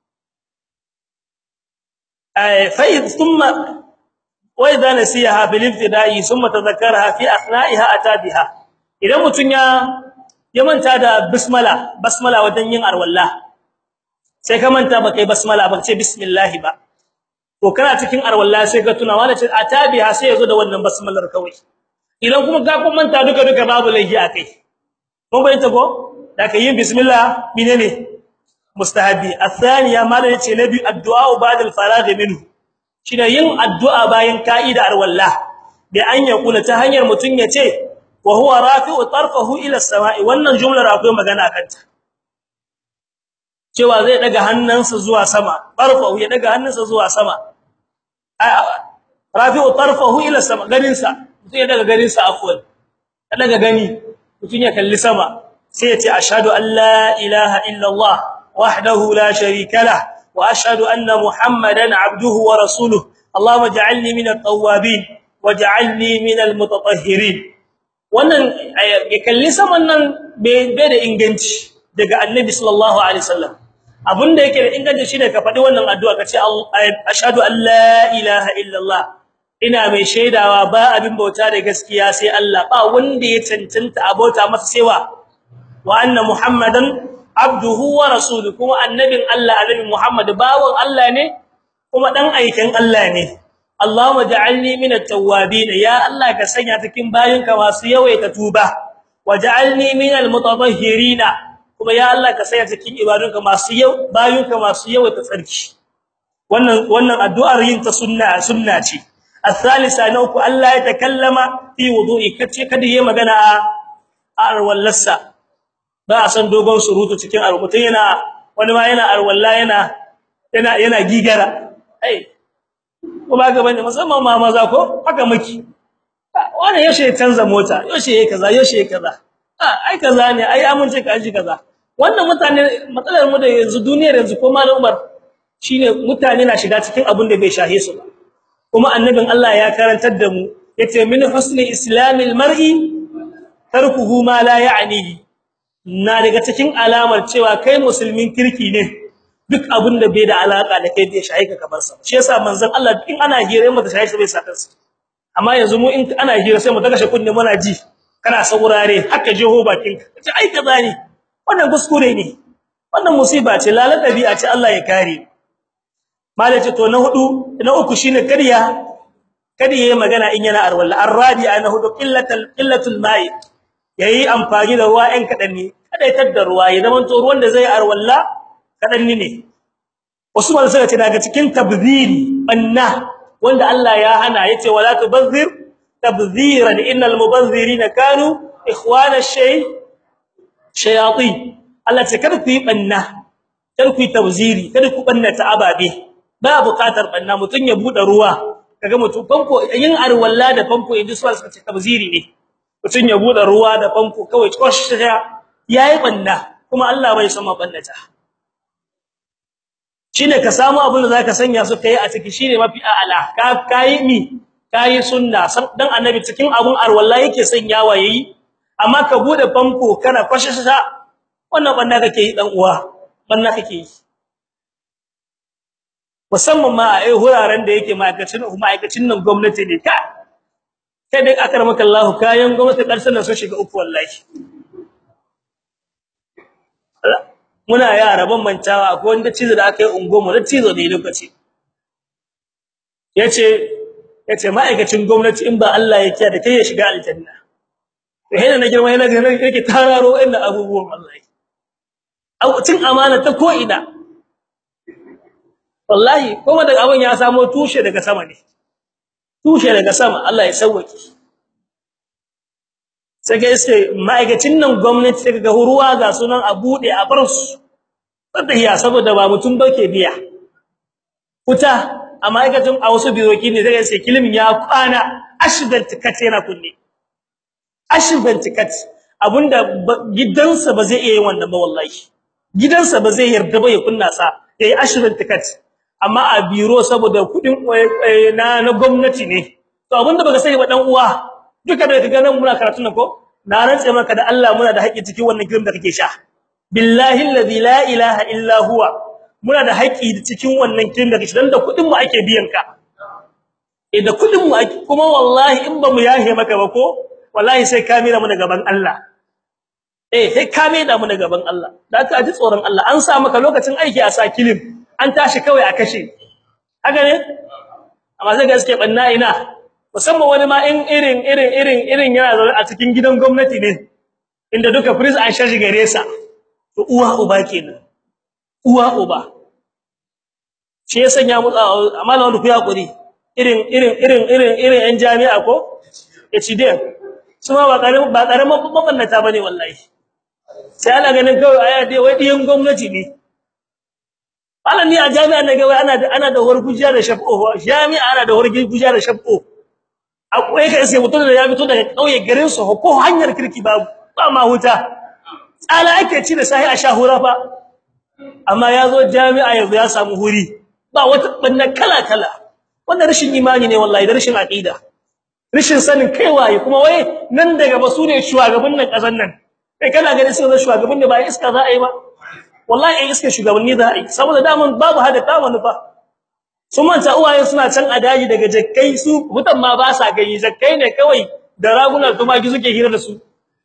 ay fa thumma wa idha nasiha bil ibtida'i thumma tadhakkaraha fi athna'iha atabiha idan mutun ya ya manta da bismillah basmala wajen yin arwalla sai ka manta baka yi basmala ba ce bismillah ba to kana cikin arwalla sai ka tuna wala ce atabiha sai yazo da wannan basmalar kawai idan kuma ka kun manta duka duka babu laifi akai mun bayyana ko da kai yin bismillah menene mustahabi athaniya mala yace nabi addu'a ba'da al-faragh minhu shine yin addu'a bayan ka'ida arwalla bi an yakula ta hanyar mutun yace wa huwa rafi'u tarfahu ila as-sama'i wannan jumlar akwai magana kanta cewa zai daga hannunsa zuwa sama tarfahu ya daga hannunsa zuwa sama rafi'u tarfahu ila sama ganinsa mutum ya daga ganinsa afwan ya daga gani mutum ya kalli sama sai ya ce ashhadu an la ilaha illa allah wahdahu la sharika lah wa ashhadu anna muhammadan abduhu wa rasuluhu allahumma ij'alni min at-tawwabin waj'alni min al-mutatahhirin wannan ya kalli saman nan bai da inganci daga annabi sallallahu alaihi wasallam abinda yake da inganci shine ka faɗi wannan addu'a kace ashhadu an la ilaha illallah ina mai shaidawa ba abin bauta da gaskiya sai Allah ba wanda ya cancanta abota masa sewa wa anna muhammadan abduhu wa rasuluhu kuma annabin Allah annabi muhammad bawon Allah ne kuma dan aikin Allah ne Allahumma ja'alni minat tawwabin ya Allah ka sanya cikin bayinka masu yawaita tuba waj'alni minal mutatahhirin kuma ya Allah ka sanya cikin ibadunka masu yau bayinka masu yawaita tsarki wannan wannan addu'ar yin ta sunna sunna ce الثالثه نوك الله يتكلم في وضوء kace kada yayi magana a arwallasa ba a san dogon surutu cikin arwutun yana wani ma yana arwalla yana yana yana gigara ai kuma ga bane musamman ma maza ko haka miki wani yaushe ya canza mota yaushe yake kaza yaushe yake kaza ai kaza ne ai amince ka ji kaza wannan mutane matsalar mu da yanzu duniyar yanzu ko malam Umar shine mutane na shiga cikin abin da bai shahe su ba kuma annabin Allah ya karantar da mu yace min husni islamil mar'i tarkuhu ma la ya'nihi na daga cikin alamar cewa kai musulmin kirki ne duk abin da bai da alaka da kai bai shahe ka kamar sa shi yasa manzon Allah in ana hira mu da shahe bai saka sa amma yanzu mu in ana hira sai mu daga shi kunne muna ji kana saurare haka jeho bakin ka ce ai kaza ne wannan kuskure ne wannan musiba ce lalan dabi'a ce Allah ya kare malaci to na hudu na uku shine kariya kada yayi magana in yana arwalla arrabi'a na hudu qillatul qillatul ma'i yayi amfani da ruwa ɗan kadan ne kada ya tadda ruwa ya zaman to ruwan da zai arwalla kadan ne wasu malaka suka ce daga cikin tabziri banna wanda Allah ya hana yace wala tubazzir tabziran innal mubazzirina kanu ikhwana shay shayatin Allah ce kada ku yi banna kada ku yi tabziri kada ku banna ta ababe ba bukatar banna mutun ya bude ruwa kaga mutum famfo yin arwalla da famfo inda su suka ce tabziri ne mutun ya bude ruwa da famfo kawai kosh yayi banna kuma Allah bai san mabannata shine ka samu abin da zaka sanya su kai a ciki shine mafi a'ala ka kai mi kai sunna dan annabi cikin abun arwalla yake sanyawa yayi amma ka bude famfo kana kwashasha wannan banna kake yi dan uwa banna kake yi musamman ma a wuraren da yake ma'aikacin ma'aikacin nan gwamnati ne ka kai dai akramaka Allah kayan gwamnati karshen nan sun shiga uku wallahi muna yara ban mantawa akwai wanda cizo da aka yi ungomu da cizo ne lokaci yace yace ma'aikacin gwamnati in ba Allah ya kiyaye da kai ya shiga aljanna to hena na girma hena ga yake tararo inda abubuwan wallahi au cin amana ta ko ina wallahi kuma daga abun ya samo tushe daga sama ne tushe daga sama Allah ya sauke sai ga iske ma'aikacin nan gwamnati sai ga ruwa ga sunan a bude a bar su tahiya saboda ba mutum bake biya kuta a ma'aikacin a wasu biroki ne zai sai kilimin ya kwana ashban tikat yana kunne ashban tikat abunda gidansa ba zai iya yin wannan ba wallahi gidansa ba zai yarda ba ya kunna sa yayi ashban tikat amma a biro saboda kudin na na gwamnati ne to abinda baka sani ba dan uwa duka da kaga nan muna karatu nan ko na rantse maka da Allah muna da haƙƙi cikin wannan girin da kake sha billahi allazi la ilaha illa huwa muna da haƙƙi cikin wannan girin da kake dan da kudin mu ake biyan ka eh da kudin mu ake kuma wallahi in ba mu yahe maka ba ko wallahi sai ka mira mu da gaban Allah eh sai ka mira mu da gaban Allah da ka ji tsoron Allah an sa maka lokacin aiki a sa kilim an tashi kawai a kashe haka ne amma sai gaske banna ina musamman wani ma in irin irin irin irin yana zaune a cikin gidan gwamnati ne inda duka prince an shashi gare sa to uwa uba kenan uwa uba shi ya sanya mu amma na wanda ku yakuri irin irin irin irin irin yan jami'a ko HD su ma ba karamin ba karamin mabannata bane wallahi sai ana ganin kawai aya dai wai diyan gwamnati ne Malam ni a jami'a na ga wai ana da ana da wargujiya da shab'o jami'a ana da wargujiya da shab'o akwai kai sai mutum da ya fito daga kauye garin su ko hanyar kirki babu ba ma huta tsala ake ci da sahi a shahura fa amma yazo jami'a yanzu ya samu huri ba wata banna kala kala wannan rashin imani ne wallahi da rashin aqida rashin sanin kai waye kuma wai nan daga ba su ne shugaban nan kasan nan kai kana ganin sai shugaban da ba iska za a yi ba wallahi ai iske shugabanni da ai saboda daman babu hada ta manufa sun manta uwaye suna can a daji daga jakkai su mutan ma ba sa gani jakkai ne kawai da raguna tumaki suke hira da su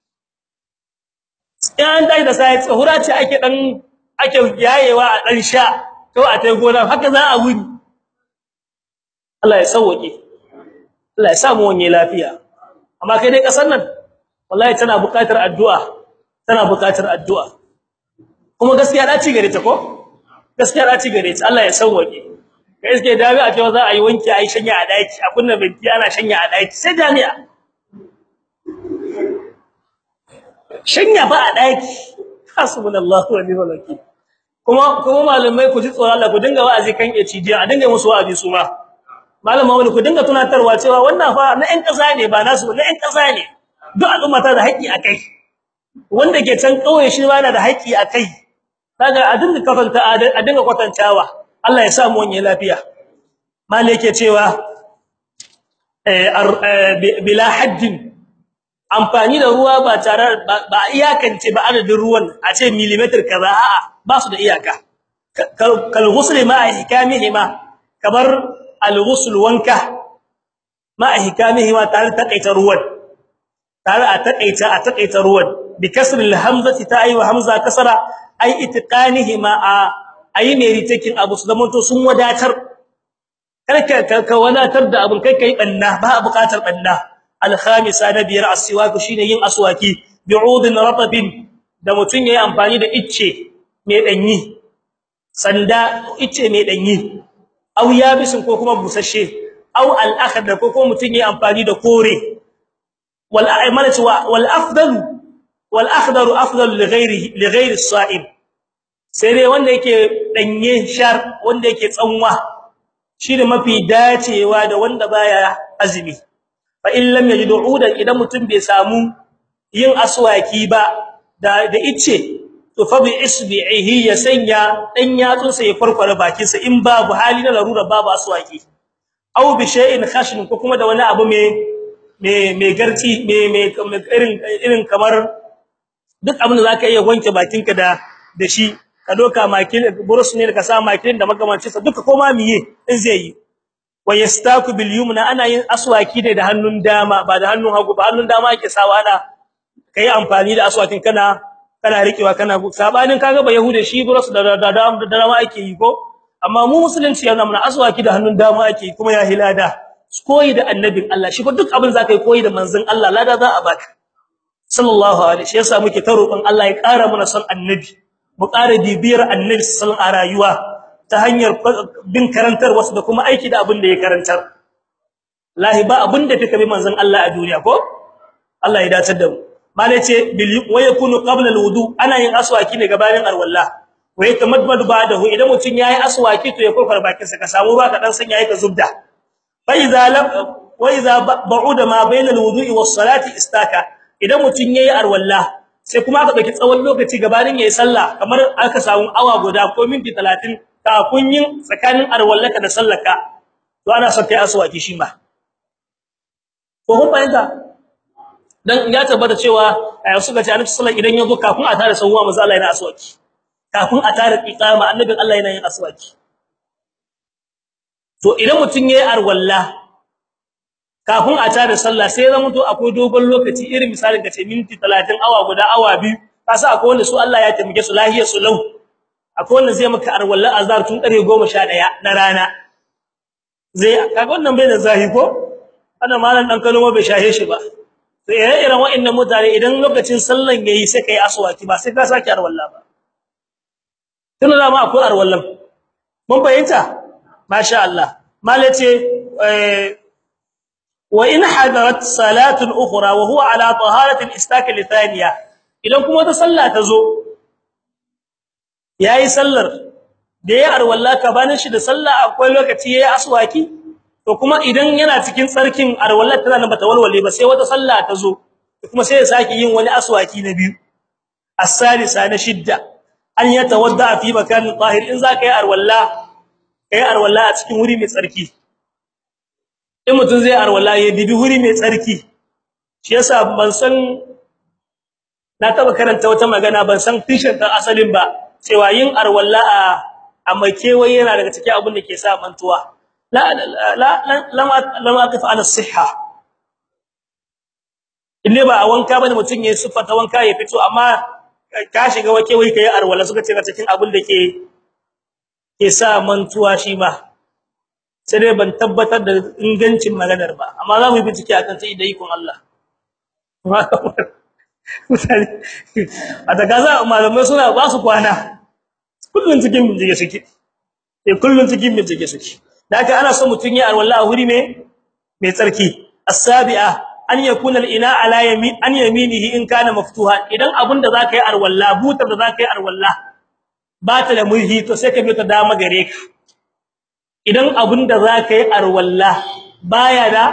in dai da sai tsahura ce ake dan ake yayewa a dan sha to a tai gona haka za a wuri Allah ya sauke Allah ya samu wani lafiya amma kai dai kasar nan wallahi tana buƙatar addu'a tana buƙatar addu'a kuma gaskiya da ci gare ta ko gaskiya da ci gare ta Allah ya sauke kai iske dabi a cewa za a yi wanki a yi shanya a daki a kunna binti ana shanya a daki sai jami'a shanya ba a daki hasbunallahu wa ni'mal wakeel kuma kuma malamai ku ji tsoron Allah ku dinga wa'azi kan HDI a dinga musu wa'azi su ma malama wani ku dinga tunatarwa cewa wannan fa na ƴan ƙasa ne ba nasu na ƴan ƙasa ne duk al'umma ta da haƙƙi akai wanda ke can kauye shi ba da haƙƙi akai kaga a dinga kafanta a dinga kwatantawa Allah ya sa mu wani lafiya malai yake cewa eh bila haddin amfani da ruwa ba tare ba iyakance ba adadin ruwan a ce millimeter kaza a'a ba su da iyaka kal ghusl ma ihkamihima kamar al ghusl wanka ma ihkamihima tare takaita ruwan tare a takaita a takaita ruwan bi kasr al hamzati ta ayi wa hamza kasara ay itqanihima a ayi ne ritakin abu su zamanto sun wadatar karka ka wadatar da abun kai kai banna ba buƙatar banna al-khamisa na biyar as-siwak shine yin aswaki bi'udin ratabin da mutun yayi amfani da icce mai danyi sanda icce mai danyi aw yabisin ko kuma busasshe aw al-akhdar ko kuma mutun yayi amfani da kore wal a'malatu wal afdalu wal akhdaru afdalu li ghairihi li ghairi as-sa'im sai dai wanda yake danye shar wanda yake tsanwa shine mafi dacewa da wanda baya azumi fa in lam yajid udan idan mutum bai samu yin aswaki ba da da ice to fa bi isbihi ya sanya dan yatsun sa ya farkwara bakin sa in babu hali na larura babu aswaki aw bi shay'in khashin ko kuma da wani abu me me me garci me me irin irin kamar duk abin da zaka iya wanke bakinka da da shi ka doka makil burus ne ka sa makilin da makamancin sa duka koma miye in zai yi wa yastaku bil yumna ana yin aswaki ne da hannun dama ba da hannun hagu ba hannun dama yake sawa ana kai amfani da aswakin kana kana rikewa kana sabanin kaga ba yahude shi burus da da da dama ake yi ko amma mu musulunci yana mana aswaki da hannun dama ake yi kuma ya hilada koyi da annabin Allah shi fa duk abin zaka yi koyi da manzon Allah lada za a baka sallallahu alaihi shi yasa muke ta roƙon Allah ya ƙara mana son annabi mu ƙara bibiyar annabi sallallahu a rayuwa ta hanyar bin karantar wasu da kuma aiki da abin da ya karantar lahi ba abin da fika bi manzon Allah a duniya ko Allah ya dace da mu malai ce bil wa yakunu qabla alwudu ana yin aswaki ne gabanin alwalla wa yatamadmadu ba'dahu idan mutun yayi aswaki to ya kofar bakin sa ka samu ba ka dan san yayi ka zubda fa idza lam wa idza ba'uda ma bayna alwudu'i was salati istaka idan mutun yayi alwalla sai kuma aka dauki tsawon lokaci gabanin yayi sallah kamar aka samu awa guda ko minti 30 kafin yin tsakanin arwallaka da sallaka to ana son kai aswaki shi ma ko kun fahimta dan ya tabbata cewa suka ce annabi sallallahu idan yazo kafin a tare sawwa manzo Allah yana aswaki kafin a tare iqama annabin Allah yana yin aswaki to idan mutun yayi arwalla kafin a tare sallah sai zama to akwai dogon lokaci irin misalin kace minti 30 awa guda awa biyu kasa akwai wanda su Allah ya taimake su lahiya su lau akwai wanda zai maka arwalla azhar tun kare 11 na rana zai kaga wannan bai da zahi ko ana malan dan kalmo bai shahe shi ba to ire-iren wa'annan mutane idan lokacin sallan yayi sai kai aswaki ba sai ka saki arwalla ba tun da ma akwai arwallan mun fahimta masha Allah malace eh wa in hadarat salatun ukhra wa huwa ala taharatin istaka li thaniya idan kuma ta salla ta zo yayi sallar da ya arwalla ka banin shi da salla akwai lokaci yayi aswaki to kuma idan yana cikin tsarkin arwallar tana nan bata walwale ba sai wata salla ta zo kuma sai ya saki yin wani aswaki na biyu as-salisa na shidda an yatawadda fi makanin tahir in zaka yi arwalla kai arwalla a cikin wuri mai tsarki in mutun zai arwalla ya dibi wuri mai tsarki shi yasa ban san na taba karanta wata magana ban san tishin ta asalin ba cewa yin arwalla a mai kewaye yana daga cikin abin da ke sa mantuwa la la lam lam aqif ala sihha ille ba a wanka bane mutun yayin sifata wanka ya fito amma ka shiga wake wai kai arwala suka ce cikin abin da ke ke sa mantuwa shi ba sai dai ban tabbatar da ingancin maganar ba amma za mu yi bincike akan sai da ikon Allah mutane a daga za malamai suna ba su kwana kullun cikin bincike suke eh kullun cikin bincike suke da haka ana son mutun ya arwala a wuri me mai tsarki as-sabi'a an yakuna al-ina ala yamin an yaminihi in kana maftuha idan abunda zaka yi arwalla butar da zaka yi arwalla ba ta da mulhi to sai ka bi ta dama gare ka idan abunda zaka yi arwalla baya da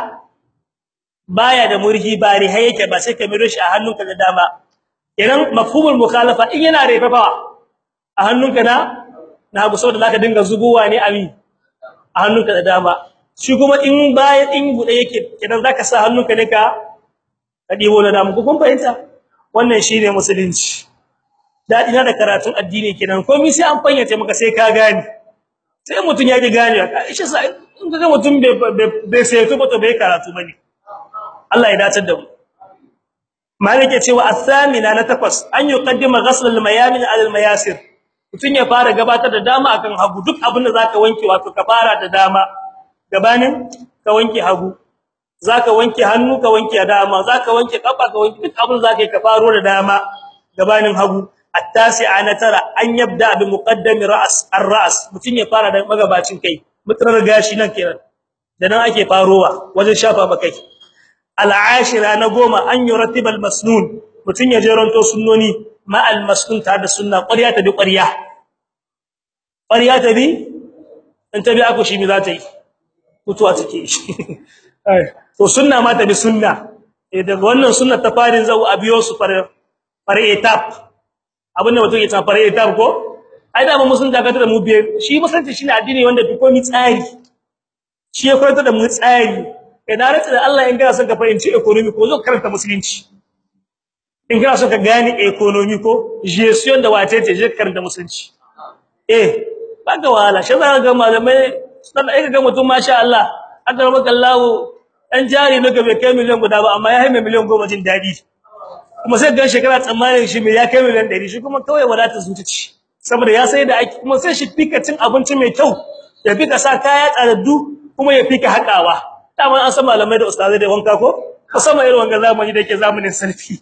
baya da murhi ba ri yake ba sai ka miro shi a hannunka da dama idan mafhumul mukhalafa in yana refafa a hannunka na na bu saboda zaka dinga zubuwa ne abi a hannunka da dama shi kuma in bayan in bude yake kidan zaka sa hannunka ne ka ka dibo da dama kun fahimta wannan shine musulunci dadi na da karatun addini kenan komai sai an fayyace maka sai ka gane sai mutun ya ji gane ka ishe sai in ga mutun bai sai to ba to bai karatu bane Allah ya dace da mu malike cewa athamina na takwas an yuqaddima ghasl al-mayamin ala al-mayasir mutun ya fara gabatar da dama akan hagu duk abin da zaka wanke wato ka fara da dama gabanin ka wanke hagu zaka wanke hannu ka wanke dama zaka wanke kafa ka wanke duk abin zaka yi ka faro da dama gabanin hagu at-tasi'a na tara an yabda bi muqaddami ra's ar-ra's mutun ya fara da magabacin kai mutrar gashi nan kenan da nan ake farowa wajen shafa makai al-ashira na goma an yurattiba al-masnun mutun ya jeronto sunnoni ma al-masnun ta da sunna ƙarya ta bi ƙarya ƙarya ta bi in ta bi aku shi mi za ta yi mutuwa take shi to sunna ma ta bi sunna eh daga wannan sunna ta farin zau abiyo su fare fare etap abinda mutum ya ta fare etap ko ai da mu sun daga da mu biye shi musulunci shine addini wanda duk komai tsari shi ya koyar da mu tsari idan rata da Allah in ga son ka fahimci economy ko zo karanta musulunci in ga son ka gane economy ko gestion da wace ce je karanta musulunci eh ba ga wala shi za ga malamai dan ai ga mutum masha Allah aka maka Allah dan jari ne bai kai miliyan guda ba amma ya haime miliyan 10 jin dadi kuma sai ga shekara tsammanin shi mai ya kai miliyan 100 shi kuma kawai wadata zucici saboda ya sai da aiki kuma sai shi fika cin abinci mai kyau ya fika sa kaya tsaraddu kuma ya fika hakawa dama an san malamai da ustazai da wanka ko musamman irin wanga zamani da yake zamanin sarfi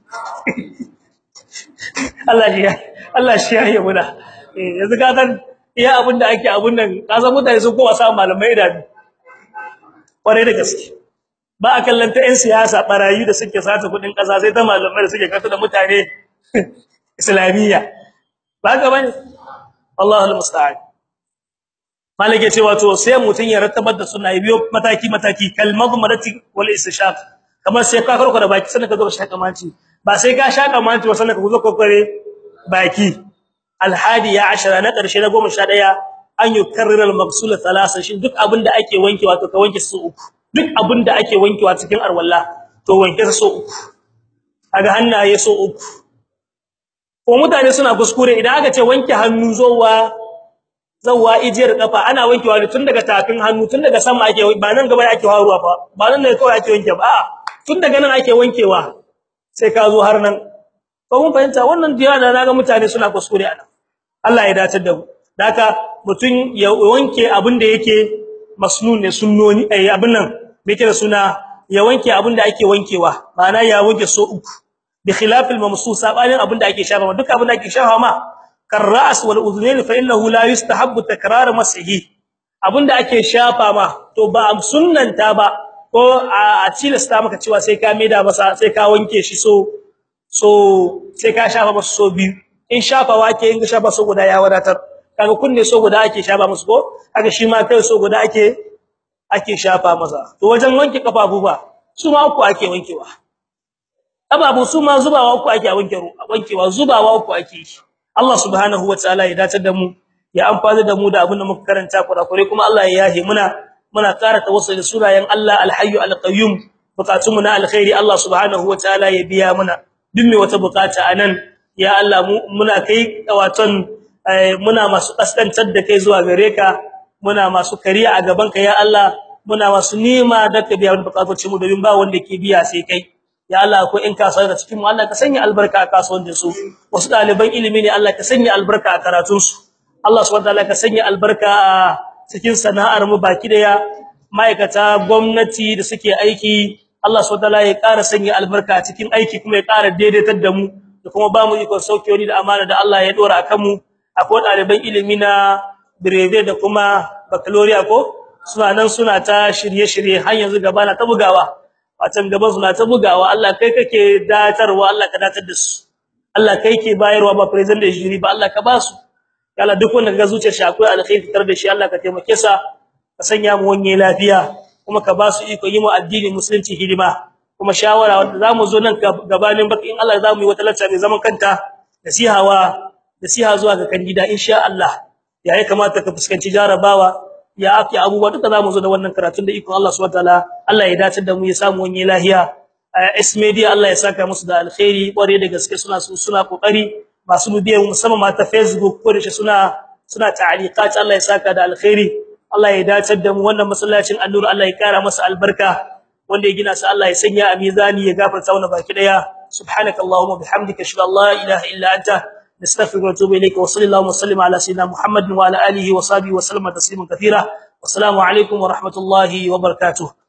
Allah ya Allah shi ya yi muna yanzu ka san iya abin da ake abun nan kasan mutane sun kowa samu malamai da kware da gaske ba a kallanta ɗan siyasa barayi da suke sata kudin ƙasa sai ta malamai da suke kasa da mutane islamiyya ba ga bane Allahu almusta'an malike cewa to sai mutun ya rattabar da sunna biyo mataki mataki kalmadu marati wal istishaq kamar sai ka karko da baki sannan ka zo ka shaka manci ba sai ka shaka manci ba sannan ka zo ka kore baki alhadi ya ashara na karshe na 11 an yukarrir almaghsul thalatha shin duk abinda ake wanke wato ka wanke su uku duk abinda ake wankewa cikin arwalla to wanke su uku aga hannaye so uku ko mutane suna kuskure idan aka ce wanke hannu zowa zawa ijiyar kafa ana wankewa ne tun daga tafin hannu tun daga sama ake ba nan gaba ake haruwa fa ba nan ne kawai ake wanke ba a'a tun daga nan ake wankewa sai ka zo har nan ko mun fahimta wannan diya da naga mutane suna kuskure ana Allah ya dace da mu haka mutun ya wanke abin da yake masnun ne sunnoni ai abin nan me kira suna ya wanke abin da ake wankewa ma'ana ya wanke so uku bi khilafil mamsus sabanin abin da ake shafa duk abin da ake shafa ma karras wal udhunain fa innahu la yustahabbu takrar masihi abin da ake shafa ma to ba sunnanta ba ko a tilasta maka cewa sai ka maida masa sai ka wanke shi so so sai ka shafa masa so biyu in shafa wake in shafa so guda ya wadatar kaga kunne so guda ake shafa musu ko kaga shi ma kai so guda ake ake shafa masa to wajen wanke kafafu ba su ma uku ake wankewa kafafu su ma zubawa uku ake wanke wankewa zubawa uku ake Allah subhanahu wataala ya dace da mu ya amfana da mu da abin da muka karanta kurakure kuma Allah ya yahe muna muna ƙara tawassul da sunayen Allah al-hayyu al-qayyum bukatun mu na alkhairi Allah subhanahu wataala ya biya muna duk me wata bukata anan ya Allah mu muna kai waton muna masu kaskantar da kai zuwa gare ka muna masu kariya a gaban ka ya Allah muna masu nema da ka biya bukatocin mu domin ba wanda ke biya sai kai ya Allah ko in ka da cikin mu Allah ka sanya albarka a kasuwancin su wasu daliban ilimi ne Allah ka sanya albarka a karatun su Allah subhanahu wataala ka sanya albarka a cikin sana'ar mu baki daya ma'aikata gwamnati da suke aiki Allah subhanahu wataala ya ƙara sanya albarka a cikin aiki kuma ya ƙara daidaitar da mu da kuma ba mu iko sauke wani da amana da Allah ya dora akan mu akwai daliban ilimi na breve da kuma baccalaureate ko suna nan suna ta shirye-shirye har yanzu gaba na ta bugawa watan gaba suna ta bugawa Allah kai kake datarwa Allah ka datar da su Allah kai ke bayarwa ba president da jiri ba Allah ka ba su Allah duk wanda ga zuciyar shi akwai alkhairi fitar da shi Allah ka taimake sa ka sanya mu wanye lafiya kuma ka ba su iko yi mu addini musulunci hidima kuma shawara wanda zamu zo nan gabanin baki in Allah zamu yi wata lacca mai zaman kanta nasihawa nasiha zuwa ga kan gida insha Allah ya ya kamata ka fuskanci jarabawa ya afi abubuwa duka zamu zo da wannan karatun da iko Allah subhanahu wataala Allah ya dace da mu ya samu wani lahiya S media Allah ya saka musu da alkhairi kware da gaske suna suna kokari masu bibiyan musamman ma ta Facebook ko da shi suna suna ta'aliqat Allah ya saka da alkhairi Allah ya dace da mu wannan masallacin annur Allah ya kara masa albarka wanda ya gina sa Allah ya sanya a mizani ya gafarta wannan baki daya subhanakallahumma bihamdika ashhadu an la ilaha illa anta نستغفرك ونتوب اليك وصلى الله وسلم على سيدنا محمد وعلى اله وصحبه وسلم تسليما كثيرا والسلام عليكم ورحمه الله وبركاته